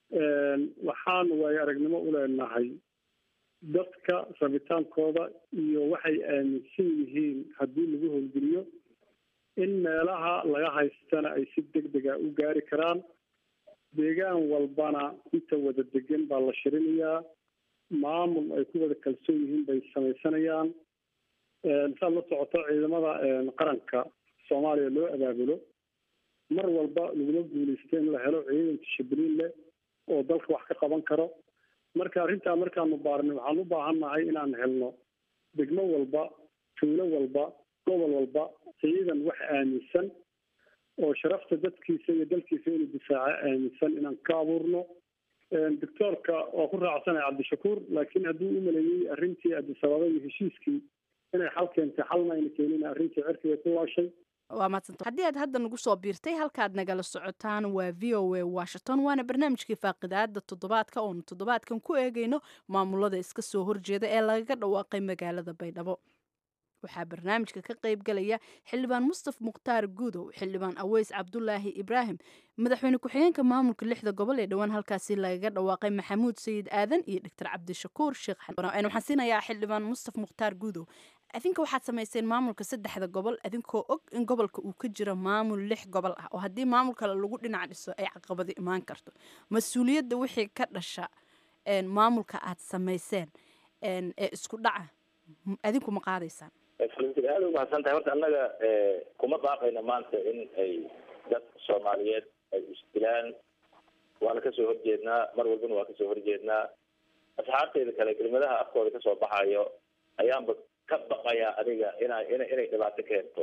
waxaan waayo aragnimo u leenahay dadka rabitaankooda iyo waxay aaminsan yihiin haddii lagu howlgeliyo in meelaha laga haystana ay si deg dega u gaari karaan deegaan walbana inta wada degan baa la shirinayaa maamul ay ku wada kalsoon yihiin bay samaysanayaan saad la socoto ciidamada qaranka soomaaliya loo abaabulo mar walba lagula guuleysto in la helo ciidan tishabriin leh oo dalka wax ka qaban karo marka arrintaa markaanu baarnay waxaan u baahannahay inaan helno degmo walba tuulo walba gobol walba ciidan wax aaminsan oo sharafta dadkiisa iyo dalkiisa inuu difaaco aaminsan inaan ka abuurno doctoorka waa ku raacsanay cabdishakuur laakiin hadduu u maleeyey arrintii adisababa iyo heshiiskii inay xal keentay xalna ayna keenin arrintii cirkiga ku laashay waa madsanta haddii aad hadda nagu soo biirtay halkaad nagala socotaan waa v o a washington waana barnaamijkii faaqidaada toddobaadka oonu toddobaadkan ku eegayno maamulada iska soo horjeeda ee lagaga dhawaaqay magaalada baydhabo waxaa barnaamijka ka qayb galaya xildhibaan mustaf mukhtaar guudow xildhibaan aweys cabdulaahi ibraahim madaxweyne ku-xigeenka maamulka lixda gobol ee dhowaan halkaasi lagaga dhawaaqay maxamuud sayid aadan iyo doctor cabdishakuur sheekh waxaan siinayaa xildhibaan mustaf mukhtaar guudow adinka waxaad samayseen maamulka saddexda gobol adinkoo og in gobolka uu ka jiro maamul lix gobol ah oo haddii maamul kale lagu dhinac dhiso ay caqabado imaan karto mas-uuliyadda wixii ka dhasha maamulka aad samayseen ee isku dhaca adinku ma qaadaysaan falastiin aada umahadsan tahay horta annaga kuma baaqayno maanta in ay dad soomaaliyeed ay isdilaan waana kasoo horjeednaa mar walbana waa kasoo horjeednaa asxaabteyda kale kelimadaha afkooda kasoo baxayo ayaanba ka baqayaa adiga ina ina inay dhibaato keento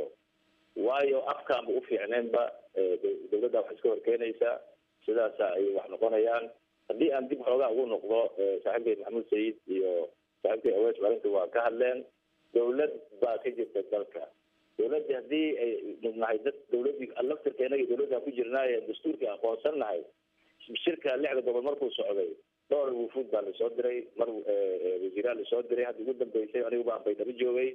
waayo afkaanba ufiicneenba dawladda wax iska horkeenaysa sidaasa ay wax noqonayaan haddii aan dib xoogaa ugu noqdo saaxiibkay maxamuud sayid iyo saaxiibkay awees marinta waa ka hadleen dawlad baa ka jirta dalka dawladdi haddii ay nahay dad dawladii laftirkeena iyo dawladda ku jirnaaye dastuurkii aqoonsan nahay shirka lixda gobol markuu socday dhowr wufuud baa lasoo diray mar wasiiraa lasoo diray hadda ugu dambeysay anigu baan baydhabo joogay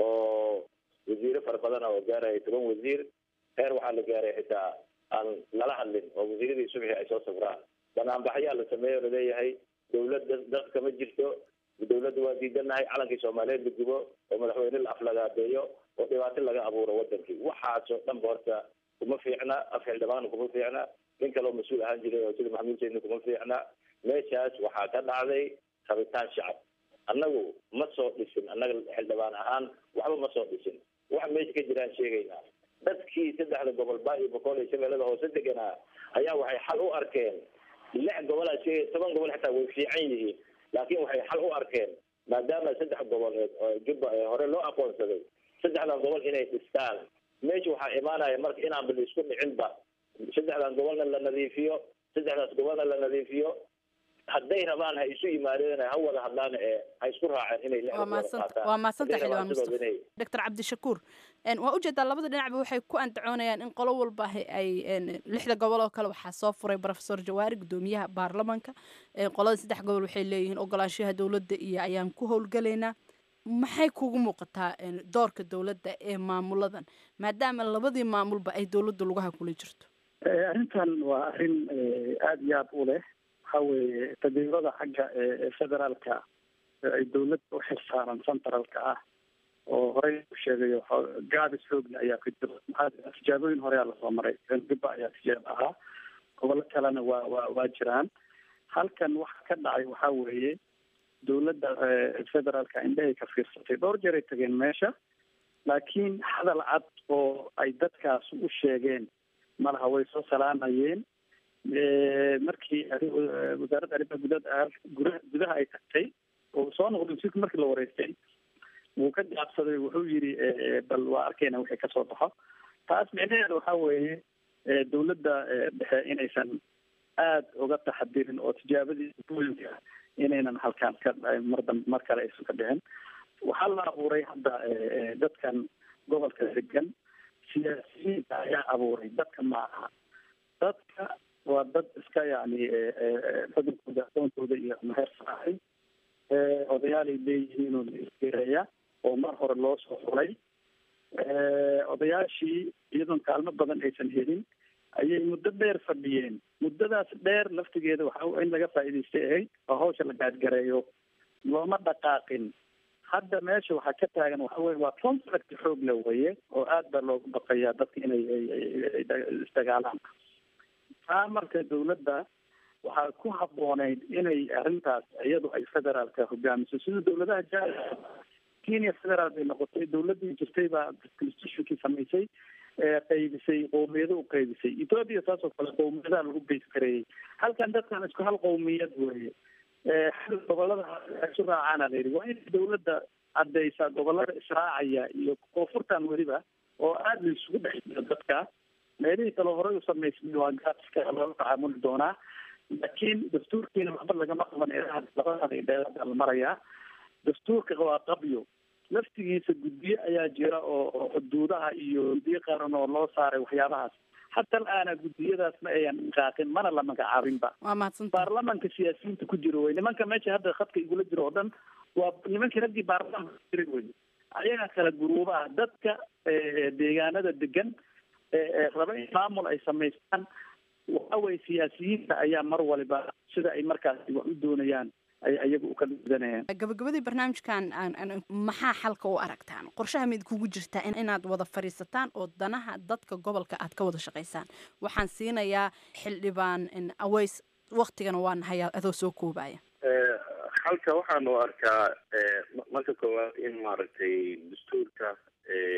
oo wasiiro fara badana oo gaaraya toban wasiir heer waxaa la gaaray xitaa aan lala hadlin oo wasiiradii subxi ay soo safraan banaanbaxyaa la sameeyo laleeyahay dawladda dalka ma jirto dawladda waa diidanahay calankii soomaaliyeed la gubo oo madaxweyne la aflagaadeeyo oo dhibaato laga abuuro wadankii waxaasoo dhanba horta kuma fiicna af xildhibaana kuma fiicna nin kaleo mas-uul ahaan jiray oo sida maxamuud sayidna kuma fiicna meeshaas waxaa ka dhacday rabitaan shacab annagu ma soo dhisin annaga xildhibaan ahaan waxba ma soo dhisin wax meesha ka jiraan sheegaynaa dadkii saddexda gobol baa iyo boqol iyo shabeellada hoose deganaa ayaa waxay xal u arkeen lix gobolaa sheegay toban gobol xitaa way fiican yihiin laakiin waxay xal u arkeen maadaama saddex gobol ee jubba ee hore loo aqoonsaday saddexdan gobol inay dhistaan meesha waxaa imaanaya marka inaanba la isku dhicinba saddexdan gobolna la nadiifiyo saddexdaas gobolna la nadiifiyo hadday rabaan ha isu yimaadeen ha wada hadlaan ee ha isku raaceen inay lixda waa gobol maadsan qaataan waa maadsantahay Hadday xildhibaan rabaan sidooda mustafa inay doctor cabdishakuur een, waa ujeedaa labada dhinacba waxay ku andacoonayaan in qolo walba ay- ay een, lixda gobol oo kale waxaa soo furay profesor jawaari gudoomiyaha baarlamanka een, qolada saddex gobol waxay leeyihiin ogolaanshaha dowladda iyo ayaan ku howlgalaynaa maxay kugu muuqataa een, doorka dowladda ee maamuladan maadaama labadii maamulba ay dowladda lugaha kula jirto Eh, arrintan waa arrin eh, aada iyo aada u leh waxa weeye taageerada xagga eh, eh, federaalka ee ay dowladda u xilsaaran centralka ah oo horey u sheegayo xo- gaabis xoogna ayaa ka jira maxaa jira tijaabooyin horeyaa lasoo maray gibba ayaa tijaabo ahaa gobollo kalena waa waa waa jiraan halkan waxa ka dhacay waxaa weeye dowladda eh, federaalka indhahay ka fiirsatay dhowr jeeray tageen meesha laakiin hadal cad oo ay dadkaas u sheegeen malaha way soo salaamayeen Eh, markii arri- eh, wasaaradda arrimaha gudaha gudaha gudaha ay tagtay oo soo noqday wasiirka markii la wareystay wuu ka gaabsaday wuxuu yidhi eh, eh, bal waa arkayna wixii kasoo baxo taas micnaheeda waxaa weeye eh, dowladda eh, dhexe inaysan aada uga taxadirin oo tijaabadii booyinka inaynan halkaan ka mar dam mar kale aysan ka dhicin waxaa la abuuray hadda eh, eh, dadkan gobolka degan siyaasiyiinta ayaa abuuray dadka maaha dadka waa dad iska yani eh, eh, eh, xudunkooda aqoontooda iyo meher saaray Eh, odayaalay leeyihiin oo la isgereeya oo mar hore loo soo xulay Eh, odayaashii iyadoon kaalmo badan aysan helin ayay muddo dheer fadhiyeen muddadaas dheer laftigeeda waxa in laga faa'iidaystay ahayd oo hawsha la gaadgareeyo looma dhaqaaqin hadda meesha waxaa ka taagan waxa weye waa conflict xoog le weye oo aad baa loogu baqayaa dadka inay ay- ay- ay da- isdagaalaan taa marka dowladda waxaa ku habbooneyd inay arrintaas iyadu ay federaalka hogaamiso sida dowladaha jaa kenya federaal bay noqotay dowladdii jirtay baa constitutionkii samaysay ee qaybisay qowmiyado u qaybisay ethoopia saasoo kale qowmiyadaha lagu beys gareeyey halkan dadkan isku hal qowmiyad weeye ee xagga gobolada isu raacaana la yidhi waa in dowladda caddaysa gobolada israacaya iyo koonfurtan weliba oo aada la isugu dhex jiro dadka meelihii kale horey u samaysmay waa gaadska loola tacaamuli doonaa laakiin dastuurkiina waxba lagama qaban ilaha labada dheerada la marayaa dastuurka waa qabyo laftigiisa guddiyo ayaa jira oo oo xuduudaha iyo guddiyo qaran oo loo saaray waxyaabahaas hataa aana guddiyadaas ma ayan dhaqaaqin mana la magacaabinba waa mahadsan baarlamanka siyaasiyiinta ku jiro wey nimanka meesha hadda khadka igula jiro oo dhan waa nimankii raggii baarlamanka ku jiray wey ayaga kala guruubaha dadka eh, deegaanada degan ee ee raba in maamul ay samaystaan waxa weye siyaasiyiinta ayaa mar waliba sida ay markaasi wax u doonayaan ay ayaga u kala gudanayaan gabagabadii barnaamijkan aan- aan- maxaa xalka u aragtaan qorshaha mid kugu jirtaa in- inaad wada fadhiisataan oo danaha dadka gobolka aad ka wada shaqaysaan waxaan siinayaa xildhibaan in aways waktigana waa nahay adoo soo koobaya halka waxaan u arkaa eh, ma- marka koowaad in maaragtay dastuurka eh,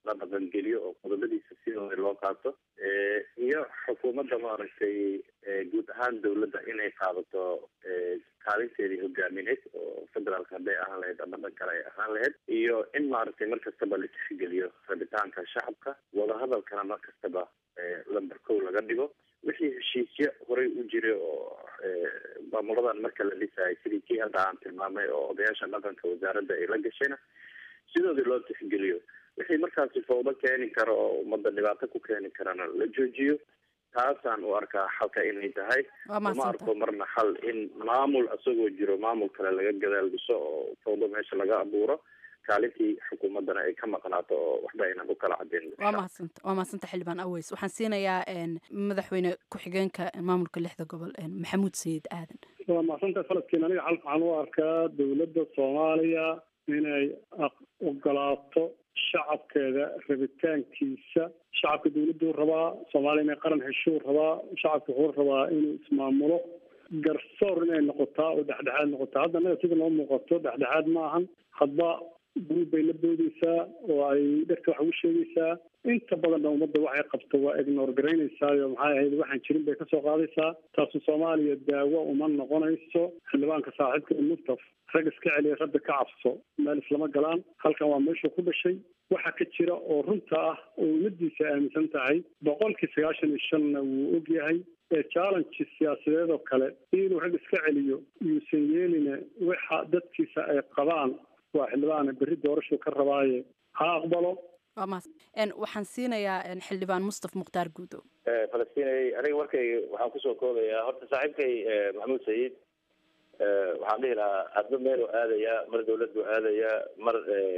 la dhaqangeliyo oo qodobadiisa sidooda loo qaato iyo xukuumadda maaragtay guud ahaan dawladda inay qaadato kaalinteedii hogaamineed oo federaalka hadday ahaan lahayd ama dhan kale ay ahaan lahayd iyo in maaragtay mar kastaba la tixgeliyo rabitaanka shacabka wadahadalkana mar kastaba lamber kow laga dhigo wixii heshiisyo horey u jiray oo maamuladan marka la dhisayay sidii kii hadda aan tilmaamay oo odayaasha dhaqanka wasaaradda ay la gashayna sidoodii loo tixgeliyo wixii markaasi fawdo keeni karo oo ummadda dhibaato ku keeni karana la joojiyo taasaan u arkaa xalka inay tahay uma arko marna xal in maamul isagoo jiro maamul kale laga gadaal dhiso oo fawdo meesha laga abuuro kaalintii xukuumaddana ay ka maqnaato oo waxba aynan u kala cadeen waa mahadsanta waa mahadsanta xildhibaan aweys waxaan siinayaa madaxweyne ku-xigeenka maamulka lixda gobol maxamuud sayid aadan waa mahadsanta faladkiin aniga xal waxaan u arkaa dawladda soomaaliya inay ogolaato shacabkeeda rabitaankiisa shacabka dawladuu rabaa soomaaliya inay qaran heshuu rabaa shacabka wuxuu rabaa inuu ismaamulo garsoor inay noqotaa oo dhexdhexaad noqotaa hadda anaga sida noo muuqato dhexdhexaad ma ahan hadba guruub bay la boodeysaa oo ay dhegta wax ugu sheegaysaa inta badanna ummadda waxay qabto waa ignor garaynaysaao maxay ahayd waxaan jirin bay kasoo qaadaysaa taasu soomaaliya daawo uma noqonayso xildhibaanka saaxiibka mustaf rag iska celiya rabbi ka cabso meel islama galaan halkan waa meeshuu ku dhashay waxa ka jira oo runta ah oo ummadiisa aaminsan tahay boqolkii sagaashan iyo shanna wuu og yahay ee challenge siyaasadeed oo kale inuu rag iska celiyo yuusan yeeline waxa dadkiisa ay qabaan waa xildhibaan berri doorashuu ka rabaaye ha aqbalo waa mahad waxaan siinayaa xildhibaan mustaf mukhtaar guudo falastinay aniga markay waxaan kusoo koobayaa horta saaxiibkay maxamuud sayid waxaan dhihi lahaa hadba meel u aadaya mar dawladdu aadaya mar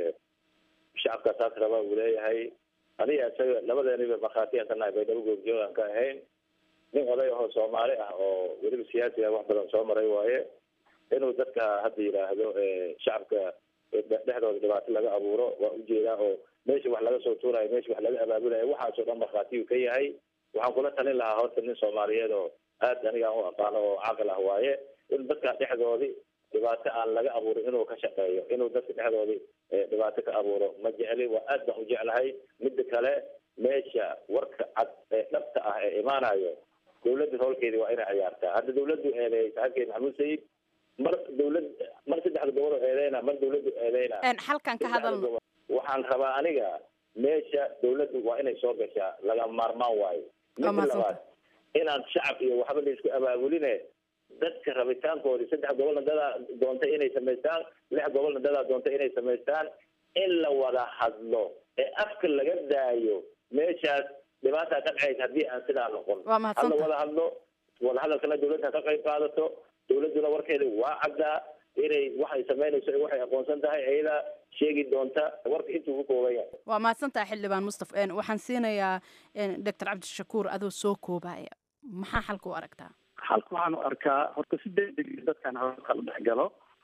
shacabka saas raba uu leeyahay aniga isaga labadeeniba markhaatiyan ka nahay baydhabo goobjoogaan ka ahayn nin oday ahoo soomaali ah oo weliba siyaasi ah wax badan soo maray waaye inuu dadka hadda yidhaahdo shacabka dhexdooda dhibaato laga abuuro waa ujeedaa oo meesha wax laga soo tuurayo meesha wax laga abaabulayo waxaasoo dhan markhaatiyuu ka yahay waxaan kula talin lahaa horta nin soomaaliyeed oo aad aniga aan u aqaano oo caqil ah waaye in dadka dhexdoodii dhibaato aan laga abuurin inuu ka shaqeeyo inuu dadka dhexdoodii dhibaato ka abuuro ma jecli waa aad baan u jeclahay midda kale meesha warka cad ee dhabta ah ee imaanayo dawladda howlkeedii waa inay ciyaartaa hadda dawladdu eedeeyay saaxiibkeed maxamuud sayid mar dawlad mar saddexda gobol oo eedeyna mar dawladdu eedeyna halkan ka hadalno waxaan rabaa aniga meesha dawladdu waa inay soo gashaa laga maarmaan waayo midda labaad inaan shacab iyo waxba la isku abaabuline dadka rabitaankoodii saddex gobolna dadaa doontay inay samaystaan lix gobolna dadaa doontay inay samaystaan in la wada hadlo ee afka laga daayo meeshaas dhibaataa ka dhacaysa haddii aan sidaa noqon Waa mahadsantahay. hadla wada hadlo wada hadalkana dawladda ka qayb qaadato dawladduna warkeeda waa caddaa inay waxay samaynayso iyo waxay aqoonsan tahay ayadaa sheegi doonta warka intuu ku kooban yahay waa mahadsantahay xildhibaan mustaf waxaan siinayaa doctor cabdishakuur adoo soo koobaya maxaa xalka u aragtaa halka waxaan u arkaa horta si degdeg dadkan hawsha kala dhex galo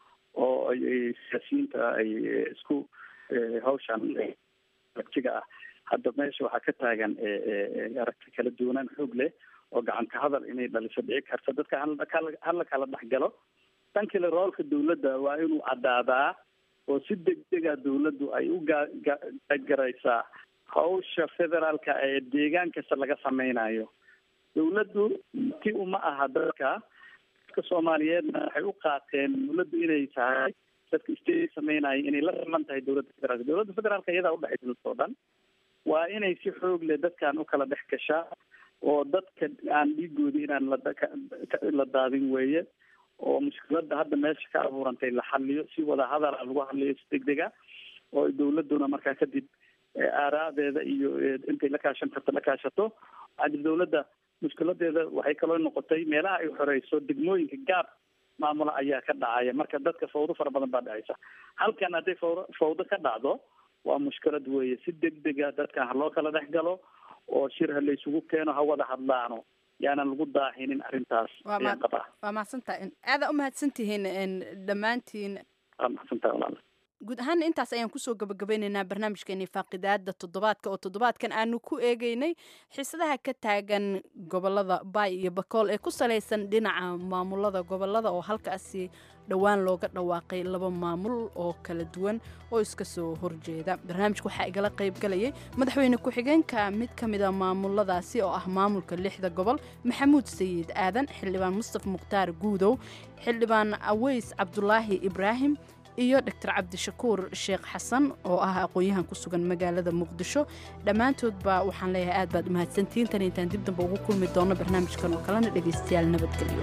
oo ay ay siyaasiyiinta ay isku eh, hawshan eh, aragtiga ah hadda meesha waxaa ka taagan eh, eh, eh, aragti kala duwanaan xoog leh oo gacanka hadal inay dhaliso dhici karta dadka hala kala- hala kala dhex galo dhan kale roolka dawladda waa inuu caddaadaa oo si degdega dawladdu ay u gaa- ga- garaysaa hawsha federaalka ee deegaan kasta laga sameynayo dawladdu ti uma aha dadka dadka soomaaliyeedna waxay u qaateen dawladdu inay tahay dadka state sameynaya inay la siman tahay dawladda federaalka dawladda federaalka iyadaa udhexaysa dadka oo dhan waa inay si xoog leh dadkan u kala dhex gashaa oo dadka aan dhiigoodi inaan la da- ka- ka- la daadin weeye oo mushkiladda hadda meesha ka abuurantay la xaliyo si wada hadala lagu hadliyo si degdega oo dawladduna markaa kadib eh, aaraadeeda iyo eh, intay la kaashan karto la kaashato hadda dawladda mushkiladeeda waxay kaloo noqotay meelaha ay xoreyso degmooyinka gaab maamula ayaa ka dhacaya marka dadka fawdo fara badan baa dhacaysa halkan hadday fawdo fawdo ka dhacdo waa mushkilad weeye si degdega dadkan ha loo kala dhex galo oo shir ha laysugu keeno ha wada hadlaano yaanan lagu daahinin arrintaas Waa ayaan ma- qabaa waa mahadsantahay aadaa u mahadsantihiin dhammaantiin waa maxsantahay walaal guud ahaana intaas ayaan kusoo gabagabeyneynaa barnaamijkeeni faaqidaada toddobaadka oo toddobaadkan aanu ku eegeynay xiisadaha ka taagan gobolada baay iyo bakool ee ku salaysan dhinaca maamulada gobolada oo halkaasi dhowaan looga dhawaaqay laba maamul oo kala duwan oo iska soo horjeeda barnaamijka waxaa igala qaybgalayay madaxweyne ku-xigeenka mid ka mida maamuladaasi oo ah maamulka lixda gobol maxamuud sayid aadan xildhibaan mustafa mukhtaar guudow xildhibaan aweys cabdulaahi ibraahim iyo doctor cabdishakuur sheekh xasan oo ah aqoon-yahan ku sugan magaalada muqdisho dhammaantoodba waxaan leeyahay aad baad umahadsantihiin tan intaan dib damba ugu kulmi doono barnaamijkan oo kalena dhegaystayaal nabadgelyo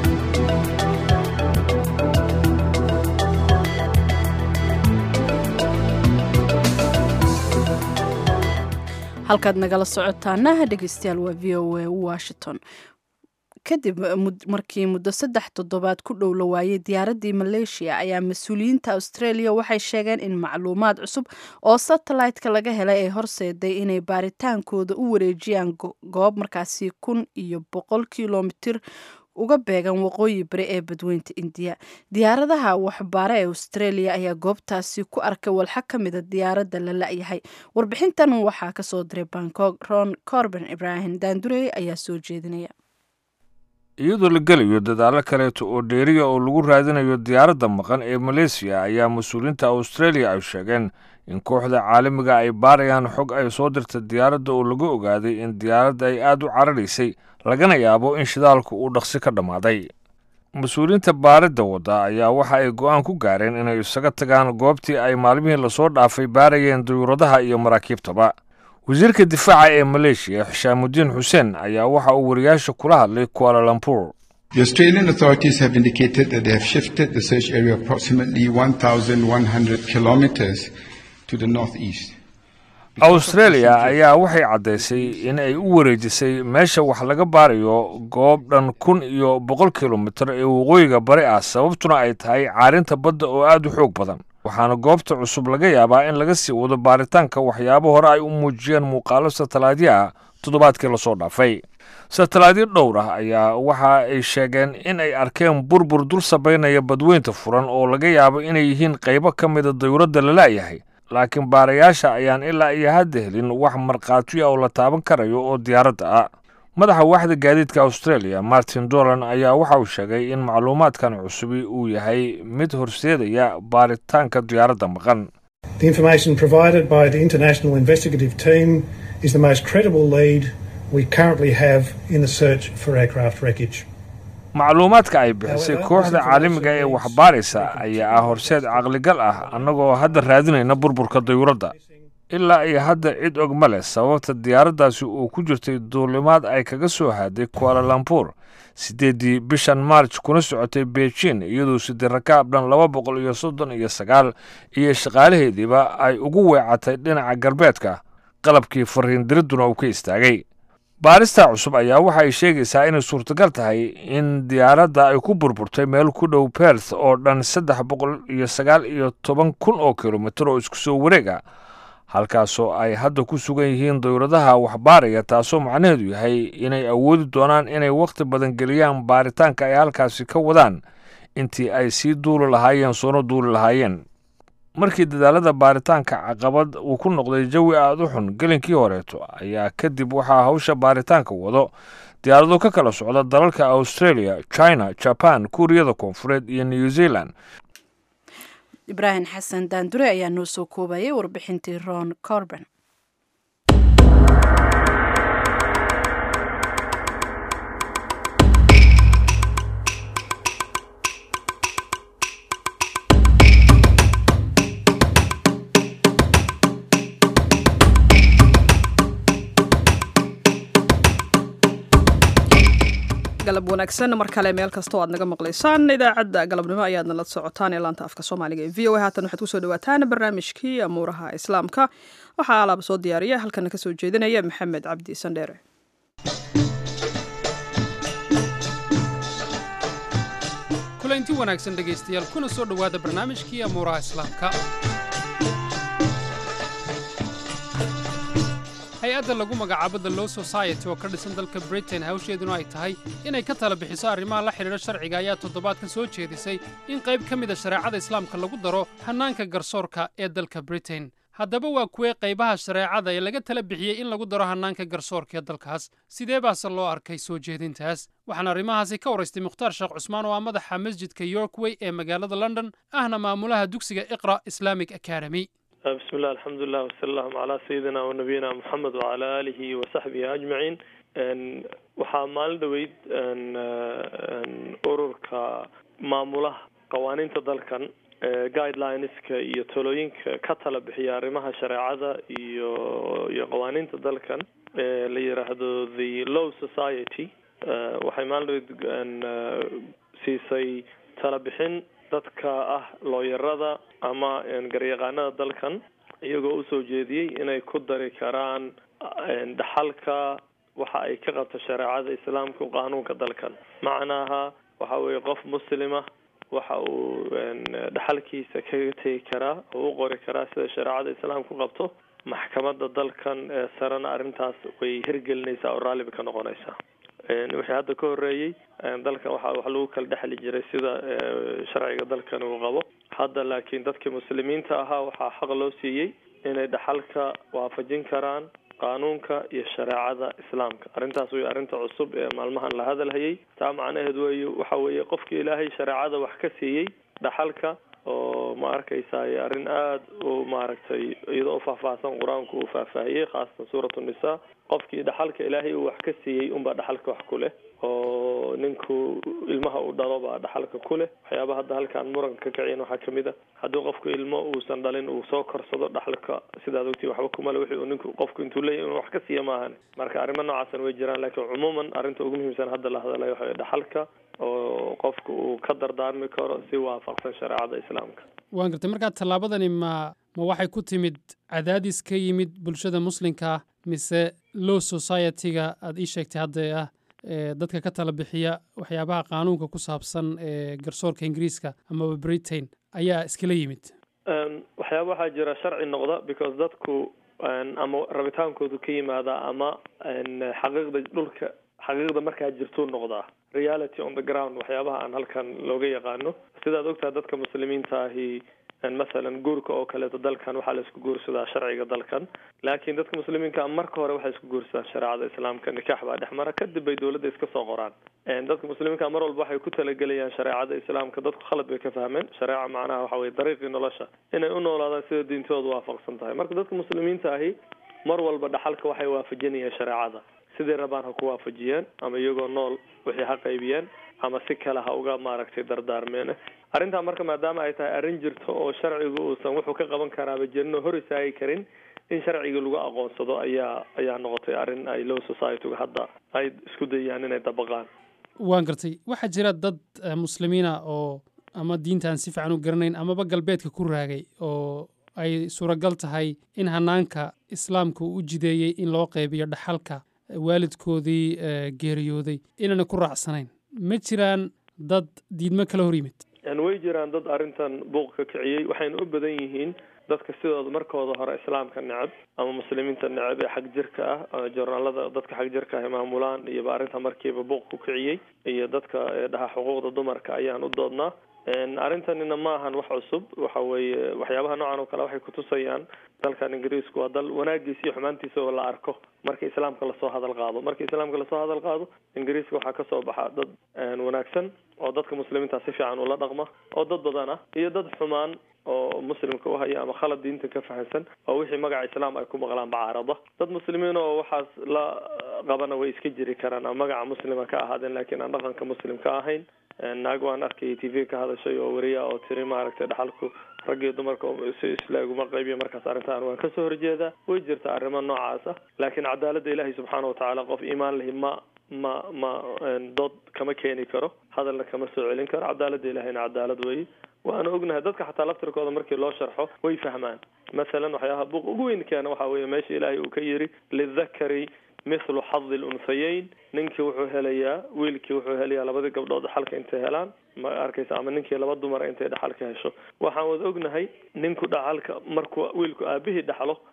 halkaad nagala socotaana dhegeystayaal waa v o a washington kadib markii muddo saddex toddobaad ku dhow la waayey diyaaraddii maleeshiya ayaa mas-uuliyiinta australia waxay sheegeen in macluumaad cusub oo satellite-ka laga helay ay horseeday inay baaritaankooda u wareejiyaan goob markaasi kun iyo boqol kilomitir uga beegan waqooyi bari ee badweynta indiya diyaaradaha waxbaare ee australia ayaa goobtaasi ku arkay walxa ka mida diyaaradda la la-yahay warbixintan waxaa kasoo diray bangkok ron corben ibrahim daandurey ayaa soo jeedinaya iyadoo la gelayo dadaalo kaleeto oo dheeriya oo lagu raadinayo diyaaradda maqan ee maleesiya ayaa mas-uuliyiinta australia ay sheegeen in kooxda caalamiga ay baarayaan xog ay soo dirta diyaaradda oo lagu ogaaday in diyaaradda ay aad u cararaysay lagana yaabo in shidaalku uu dhaqsi ka dhammaaday mas-uuliyiinta baaridda wadda ayaa waxa ay go'aan ku gaareen inay isaga tagaan goobtii ay maalmihii lasoo dhaafay baarayeen dayuuradaha iyo maraakiibtaba wasiirka difaaca ee maleeshiya xishaamudiin xuseen ayaa waxa uu wariyaasha kula hadlay kualalampur The Australian authorities have indicated that they have shifted the search area approximately 1,100 kilometers to the northeast. australia ayaa waxay caddaysay in ay u wareejisay meesha wax laga baarayo goob dhan kun iyo boqol kilomitir ee waqooyiga bari ah sababtuna ay tahay caarinta badda oo aad u xoog badan waxaana goobta cusub laga yaabaa in laga sii wado baaritaanka waxyaabo hore ay u muujiyeen muuqaalo satalaadyo ah toddobaadkii lasoo dhaafay satalaadyo dhowr ah ayaa waxa ay sheegeen in ay arkeen burbur dul sabaynaya badweynta furan oo laga yaabo inay yihiin qaybo ka mida dayuuradda la la'yahay laakiin baarayaasha ayaan ilaa iyo hadda helin wax markhaatiya oo la taaban karayo oo diyaaradda ah madaxa waaxda gaadiidka australia martin dolan ayaa waxa uu sheegay in macluumaadkan cusubi uu yahay mid horseedaya baaritaanka diyaaradda maqan The information provided by the International Investigative Team is the most credible lead we currently have in the search for aircraft wreckage. macluumaadka ay bixisay kooxda caalamiga ee waxbaaraysa ayaa ah horseed caqligal ah annagoo hadda raadinayna burburka dayuuradda ilaa iyo hadda cid og ma leh sababta diyaaraddaasi uu ku jirtay duulimaad ay kaga soo haaday kualalampur siddeeddii bishan maarj kuna socotay beijin iyadoo sidii rakaab dhan laba boqol iyo soddon iyo sagaal iyo shaqaalaheediiba ay ugu weecatay dhinaca galbeedka qalabkii fariindiridduna uu ka istaagay baarista cusub ayaa waxa ay sheegaysaa inay suurtagal tahay in diyaaradda ay ku burburtay meel ku dhow berth oo dhan saddex boqol iyo sagaal iyo toban kun oo kilomitir oo isku soo wareega halkaasoo ay hadda ku sugan yihiin dawladaha waxbaaraya taasoo macnaheedu yahay inay awoodi doonaan inay wakhti badan geliyaan baaritaanka ay halkaasi ka wadaan intii ay sii duuli lahaayeen soona duuli lahaayeen markii dadaalada baaritaanka caqabad uu ku noqday jawi aada u xun gelinkii horeeto ayaa kadib waxaa hawsha baaritaanka wado diyaarado ka kala socda dalalka australia china jaban kuuriyada koonfureed iyo new zealand ibraahim xasan daandure ayaa noo soo koobayay warbixintii ron corben galab wanaagsan mar kale meel kasta oo aad naga maqlaysaan idaacadda galabnimo ayaadna la socotaan ee laanta afka soomaaliga ee v o a haatan waxaad kusoo dhawaataan barnaamijkii amuuraha islaamka waxaa alaaba soo diyaariya halkana kasoo jeedinaya maxamed cabdi sandheere kulanti wanaagsan dhegaystayaal kuna soo dhowaada barnaamijkii amuuraha islaamka hay-adda lagu magacaabo the law society oo ka dhisan dalka britain hawsheeduna ay tahay inay ka tala bixiso arrimaha la xidhiidha sharciga ayaa toddobaadkan soo jeedisay in qayb ka mida shareecada islaamka lagu daro hannaanka garsoorka ee dalka britain haddaba waa kuwee qaybaha shareecada ee laga tala bixiyey in lagu daro hannaanka garsoorka ee dalkaas sidee baase loo arkay soo jeedintaas waxaan arrimahaasi ka waraystay mukhtaar sheekh cusmaan oo ah madaxa masjidka yorkway ee magaalada london ahna maamulaha dugsiga iqra islamic academy بسم الله الحمد لله وصلى الله على سيدنا ونبينا محمد وعلى آله وصحبه أجمعين waxaa maalin dhaweyd ururka maamulaha qawaaniinta dalkan guidelineska iyo talooyinka ka tala bixiya arrimaha shareecada iyo iyo qawaaniinta dalkan la yiraahdo the law society waxay maalin dhaweyd siisay tala bixin dadka ah looyarada ama garyaqaanada dalkan iyagoo usoo jeediyey inay ku dari karaan dhaxalka waxa ay ka qabto shareecada islaamka qaanuunka dalkan macnaha waxa weeye qof muslima waxa uu dhaxalkiisa kaga tegi karaa oo u qori karaa sida shareecada islaamku qabto maxkamada dalkan ee sarena arrintaas way hirgelinaysaa oo raalliba ka noqonaysaa wixii hadda ka horeeyey dalkan waxa wax lagu kala dhexli jiray sida sharciga dalkan uu qabo hadda laakiin dadkii muslimiinta ahaa waxaa xaq loo siiyey inay dhaxalka waafajin karaan qaanuunka iyo shareecada islaamka arrintaas wey arrinta cusub ee maalmahan la hadalhayay taa macnaheed wey waxa weeye qofkii ilaahay shareecada wax ka siiyey dhaxalka oo ma arkaysaay arrin aada u maaragtay iyadoo ufaahfaahsan qur-aanku uu faahfaahiyey khaasatan suuratu nisa qofkii dhaxalka ilaahay uu wax ka siiyey unbaa dhaxalka wax ku leh oo ninku ilmaha u dhalo baa dhaxalka ku leh waxyaaba hadda halkaan muranka ka kaciyan waxaa kamid a haddii qofku ilmo uusan dhalin uu soo korsado dhaxalka sidaad ogtiin waxba kumale wixii uu ninku qofku intuu leeyahy inuu wax ka siiya maahan marka arrimo noocaasan way jiraan laakiin cumuuman arrinta ugu muhiimsan hadda la hadalayo waxa dhaxalka oo qofku uu ka dardaarmi karo si waafaqsan shareecada islaamka waan gartay markaa tallaabadani ma ma waxay ku timid cadaadis ka yimid bulshada muslimka mise law society-ga aada ii sheegtay hadda ah dadka ka tala bixiya waxyaabaha qaanuunka ku saabsan ee garsoorka ingiriiska amaba britain ayaa iskala yimid waxyaaba waxaa jira sharci noqda because dadku ama rabitaankoodu ka yimaada ama xaqiiqda dhulka xaqiiqda markaa jirtuu noqdaa reality on the ground waxyaabaha aan halkan looga yaqaano sidaad ogtahay dadka muslimiinta ahi masalan guurka oo kaleeto dalkan waxaa la isku guursadaa sharciga dalkan laakiin dadka muslimiinka marka hore waxay isku guursadaan shareecada islaamka nikaax baa dhex mara kadib bay dowladda iska soo qoraan dadka muslimiinka mar walba waxay ku talagelayaan shareecada islaamka dadku khalad bay ka fahmeen shareeca macnaha waxa weye dariiqii nolosha inay u noolaadaan sida diintoodu waafaqsan tahay marka dadka muslimiinta ahi mar walba dhaxalka waxay waafajinayaan shareecada sidii rabaan ha ku waafajiyeen ama iyagoo nool wixii ha qaybiyeen ama si kale ha uga maaragtay dardaarmeen arrintaa marka maadaama ay tahay arrin jirto oo sharcigu uusan wuxuu ka qaban karaaba jirin oo hor istaagi karin in sharcigii lagu aqoonsado ayaa ayaa noqotay arrin ay low society-ga hadda ay isku dayaan inay dabaqaan waan gartay waxaa jira dad muslimiina oo ama diinta aan si fiican u garanayn amaba galbeedka ku raagay oo ay suuragal tahay in hanaanka islaamka uu u jideeyey in loo qaybiyo dhaxalka waalidkoodii geeriyooday inaana ku raacsanayn ma jiraan dad diidmo kala hor yimid way jiraan dad arrintan buuq ka kiciyey waxayna u badan yihiin dadka sidooda markooda hore islaamka necab ama muslimiinta necab ee xag jirka ah jornaalada dadka xag jirka ah maamulaan iyoba arrinta markiiba buuq ku kiciyey iyo dadka dhaha xuquuqda dumarka ayaan u doodnaa arrintanina ma ahan wax cusub waxa weeye waxyaabaha noocan oo kale waxay kutusayaan dalkan ingiriisku waa dal wanaagiisa iyo xumaantiisa oo la arko marka islaamka lasoo hadal qaado marka islaamka lasoo hadal qaado ingiriiska waxaa kasoo baxa dad wanaagsan oo dadka muslimiinta si fiican ula dhaqma oo dad badan ah iyo dad xumaan oo muslimka u haya ama khalad diinta ka fahamsan oo wixii magaca islaam ay ku maqlaan bacaarada dad muslimiin oo waxaas la qabana way iska jiri karaan ama magaca muslima ka ahaadeen laakiin aan dhaqanka muslim ka ahayn naag waan arkay t v ka hadashay oo weriya oo tiri maaragtay dhaxalku rag iyo dumarka si islaaguma qaybiya markaas arrintan waan kasoo horjeedaa way jirta arrimo noocaas ah laakiin cadaaladda ilaahay subxaana watacaala qof iimaan lahi ma ma ma dood kama keeni karo hadalna kama soo celin karo cadaaladda ilahayna cadaalad weeye waana ognahay dadka xataa laftirkooda markii loo sharxo way fahmaan masalan waxyaabaha buuq ugu weyn keena waxa weeye meesha ilaahay uu ka yiri lidakari mithlu xadi lunhayeyn ninkii wuxuu helayaa wiilkii wuxuu helayaa labadii gabdhood dhaxalka intay helaan ma arkaysa ama ninkii laba dumara intay dhaxalka hesho waxaan wada ognahay ninku dhaxalka markuu wiilku aabihii dhaxlo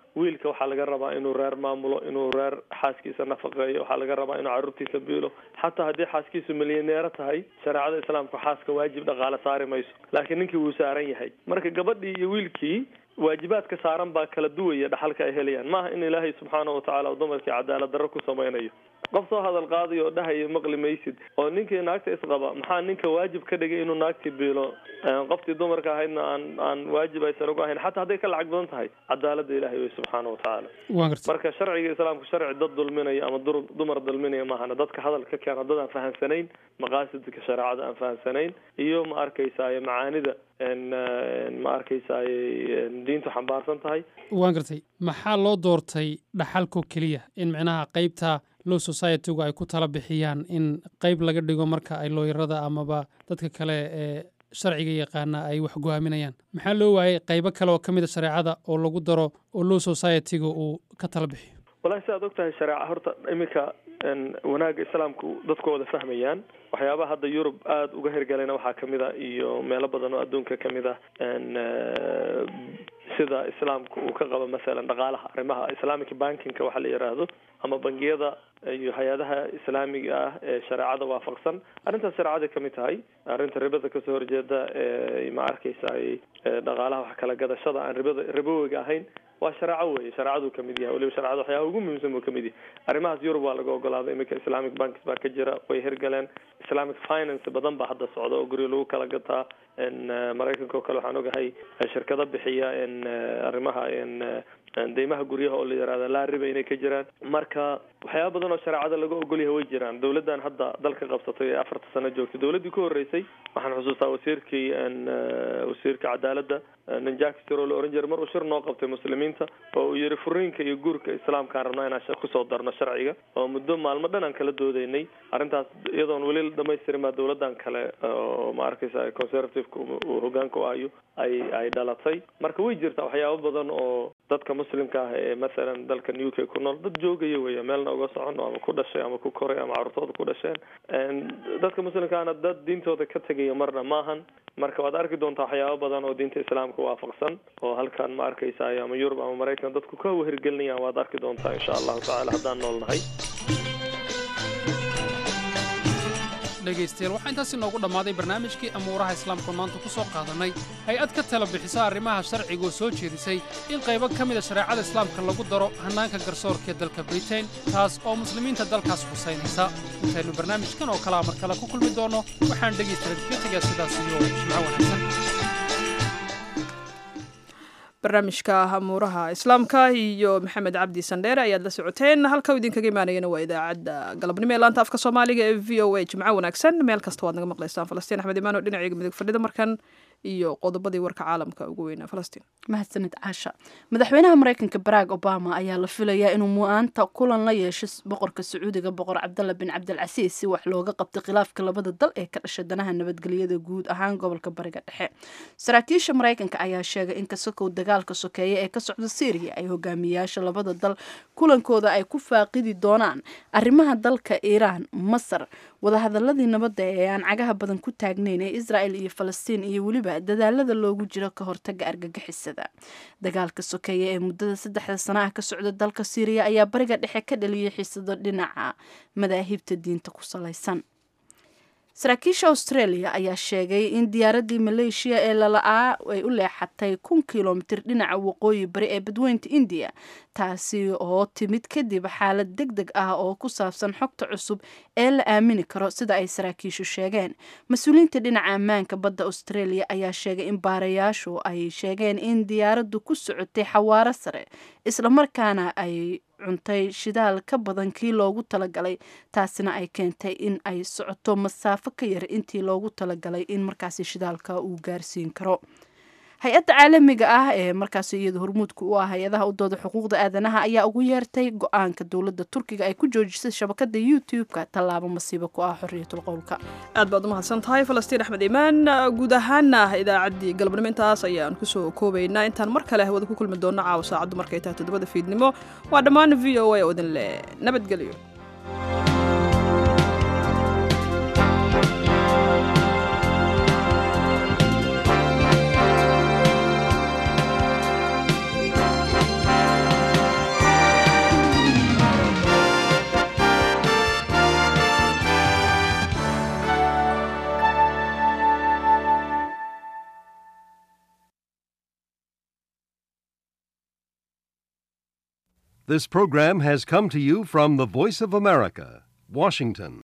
wiilka waxaa laga rabaa inuu reer maamulo inuu reer xaaskiisa nafaqeeyo waxaa laga rabaa inuu caruurtiisa biilo xataa haddii xaaskiisu milyaneero tahay shareecada islaamka xaaska waajib dhaqaale saari mayso laakiin ninkii wuu saaran yahay marka gabadhii iyo wiilkii waajibaadka saaran baa kala duwaya dhaxalka ay helayaan maaha in ilaahay subxaana watacaala uu dumarkii cadaalad darro ku samaynayo qof soo hadal qaadayo oo dhahaya maqli maysid oo ninkii naagta isqaba maxaa ninka waajib ka dhigay inuu naagtii biilo qoftii dumarka ahaydna aan aan waajib aysan ugu ahayn xataa hadday ka lacag badan tahay cadaalada ilahay wey subxaana watacaala waan gartay marka sharciga islaamku sharci dad dulminaya ama dur dumar dulminaya maahana dadka hadalka keena dad aan fahansanayn maqaasidka shareecada aan fahansanayn iyo ma arkaysaay macaanida ma arkaysaay diintu xambaarsan tahay waan gartay maxaa loo doortay dhaxalko keliya in micnaha qeybta low societygu ay ku tala bixiyaan in qeyb laga dhigo marka ay looyarada amaba dadka kale ee sharciga yaqaana ay wax go'aaminayaan maxaa loo waayay qeybo kale oo ka mid a shareecada oo lagu daro oo low societyga uu ka tala bixiyo walahi si aad og tahay shareeca horta iminka wanaagga islaamku dadku wada fahmayaan waxyaabaha hadda yurub aada uga hirgalayna waxaa kamid a iyo meelo badan oo adduunka kamid ah sida islaamku uu ka qabo masalan dhaqaalaha arrimaha islamic bankingka waxa la yidhaahdo ama bangiyada iyo hay-adaha islaamiga ah ee shareecada waafaqsan arrintaas shareecaday kamid tahay arrinta ribada kasoo horjeeda ee ma arkaysa dhaqaalaha wax kala gadashada aan ribada ribowiga ahayn waa shareeco weye shareecaduu kamid yahay waliba shareecada waxyaaba ugu muhiimsan buu kamid yahay arrimahaas yurub waa laga ogolaaday iminka islamic banks baa ka jira way hirgaleen islamic finance badan baa hadda socda oo guryo lagu kala gataa maraykanka oo kale waxaan ogahay shirkado bixiya arrimaha deymaha guryaha oo la yihahda laa riba inay ka jiraan marka waxyaaba badan oo shareecada laga ogolyahay way jiraan dowladdan hadda dalka qabsatay ee afarta sano joogtay dowladdii ku horreysay waxaan xusuustaa wasiirkii wasiirka cadaaladda ninjakisir oo la oran jiray mar uu shir noo qabtay muslimiinta oo uu yihi furiinka iyo guurka islaamkaan rabnaa inaan kusoo darno sharciga oo muddo maalmo dhan aan kala doodeynay arrintaas iyadoon weli la dhamaystirin baa dowladdan kale oo ma arkaysa conservativeka uu hogaanka u ahayo ay ay dhalatay marka way jirtaa waxyaabo badan oo dadka muslimka ah ee mathalan dalkan u k ku nool dad joogaya weya meelna uga socono ama ku dhashay ama ku koray ama carruurtooda ku dhasheen dadka muslimkaana dad diintooda ka tegaya marna maahan marka waad arki doontaa waxyaabo badan oo diinta islaamka waafaqsan oo halkan ma arkaysaay ama yurub ama maraykan dadku ka wehirgelinayaan waad arki doontaa insha allahu tacala haddaan nool nahay dhegaystayaal waxaa intaasi noogu dhammaaday barnaamijkii amuuraha islaamku maanta ku soo qaadannay hay-ad ka tala bixisa arrimaha sharcigaoo soo jeedisay in qaybo ka mida shareecada islaamka lagu daro hannaanka garsoorka ee dalka britain taas oo muslimiinta dalkaas husaynaysa intaynu barnaamijkan oo kalea mar kale ku kulmi doonno waxaan dhegaystayaal kaga tegaa sidaas iyo jimco wanaagsan barnaamijka amuuraha islaamka iyo maxamed cabdi sandheere ayaad la socoteen halka idinkaga imaanayana waa idaacadda galabnimo ee laanta afka soomaaliga ee v o a jimco wanaagsan meel kasta waad naga maqlaysaan falastiin axmed imaano dhinaciga midig fadhida markan iyo qodobadii warka caalamka ugu weynaa falastiin mahadsanid caasha madaxweynaha mareykanka barack obama ayaa la filayaa inuu mu-aanta kulan la yeesho boqorka sacuudiga boqor cabdalla bin cabdilcasiis si wax looga qabto khilaafka labada dal ee ka dhasha danaha nabadgelyada guud ahaan gobolka bariga dhexe saraakiisha mareykanka ayaa sheegay in kasakow dagaalka sokeeye ee ka socda syriya ay hogaamiyayaasha labada dal kulankooda ay ku faaqidi doonaan arrimaha dalka iiraan masar wadahadaladii nabadda ee aan cagaha badan ku taagnayn ee israel iyo falastiin iyo weliba dadaalada loogu jiro ka hortaga argagixisada dagaalka sokeeye ee muddada saddexda sana ah ka socda dalka syriya ayaa bariga dhexe ka dhaliyay xiisado dhinaca madaahibta diinta ku salaysan saraakiisha australia ayaa sheegay in diyaaradii maleeshiya ee lala-aa ay u leexatay kun kilomitir dhinaca waqooyi bari ee badweynta indiya taasi oo timid kadib xaalad deg deg ah oo ku saabsan xogta cusub ee la aamini karo sida ay saraakiishu sheegeen mas-uuliyiinta dhinaca ammaanka badda australia ayaa sheegay in baarayaashu ay sheegeen in diyaaraddu ku socotay xawaaro sare islamarkaana ay cuntay shidaal ka badan kii loogu talagalay taasina ay keentay in ay socoto masaafo ka yar intii loogu talagalay in markaasi shidaalka uu gaarsiin karo hay-adda caalamiga ah ee markaasi iyada hormuudka u ah hay-adaha u dooda xuquuqda aadanaha ayaa ugu yeertay go-aanka dowladda turkiga ay ku joojisay shabakada youtube-ka tallaabo masiibo ku ah xorriyatul qowlka aad baad u mahadsan tahay falastiin axmed imaan guud ahaana idaacaddii galabnimo intaas ayaan kusoo koobaynaa intaan mar kale hawada ku kulmi doonno caawa saacaddu markay tahay toddobada fiidnimo waa dhammaan v o a oo idin leh nabadgelyo This program has come to you from the Voice of America, Washington.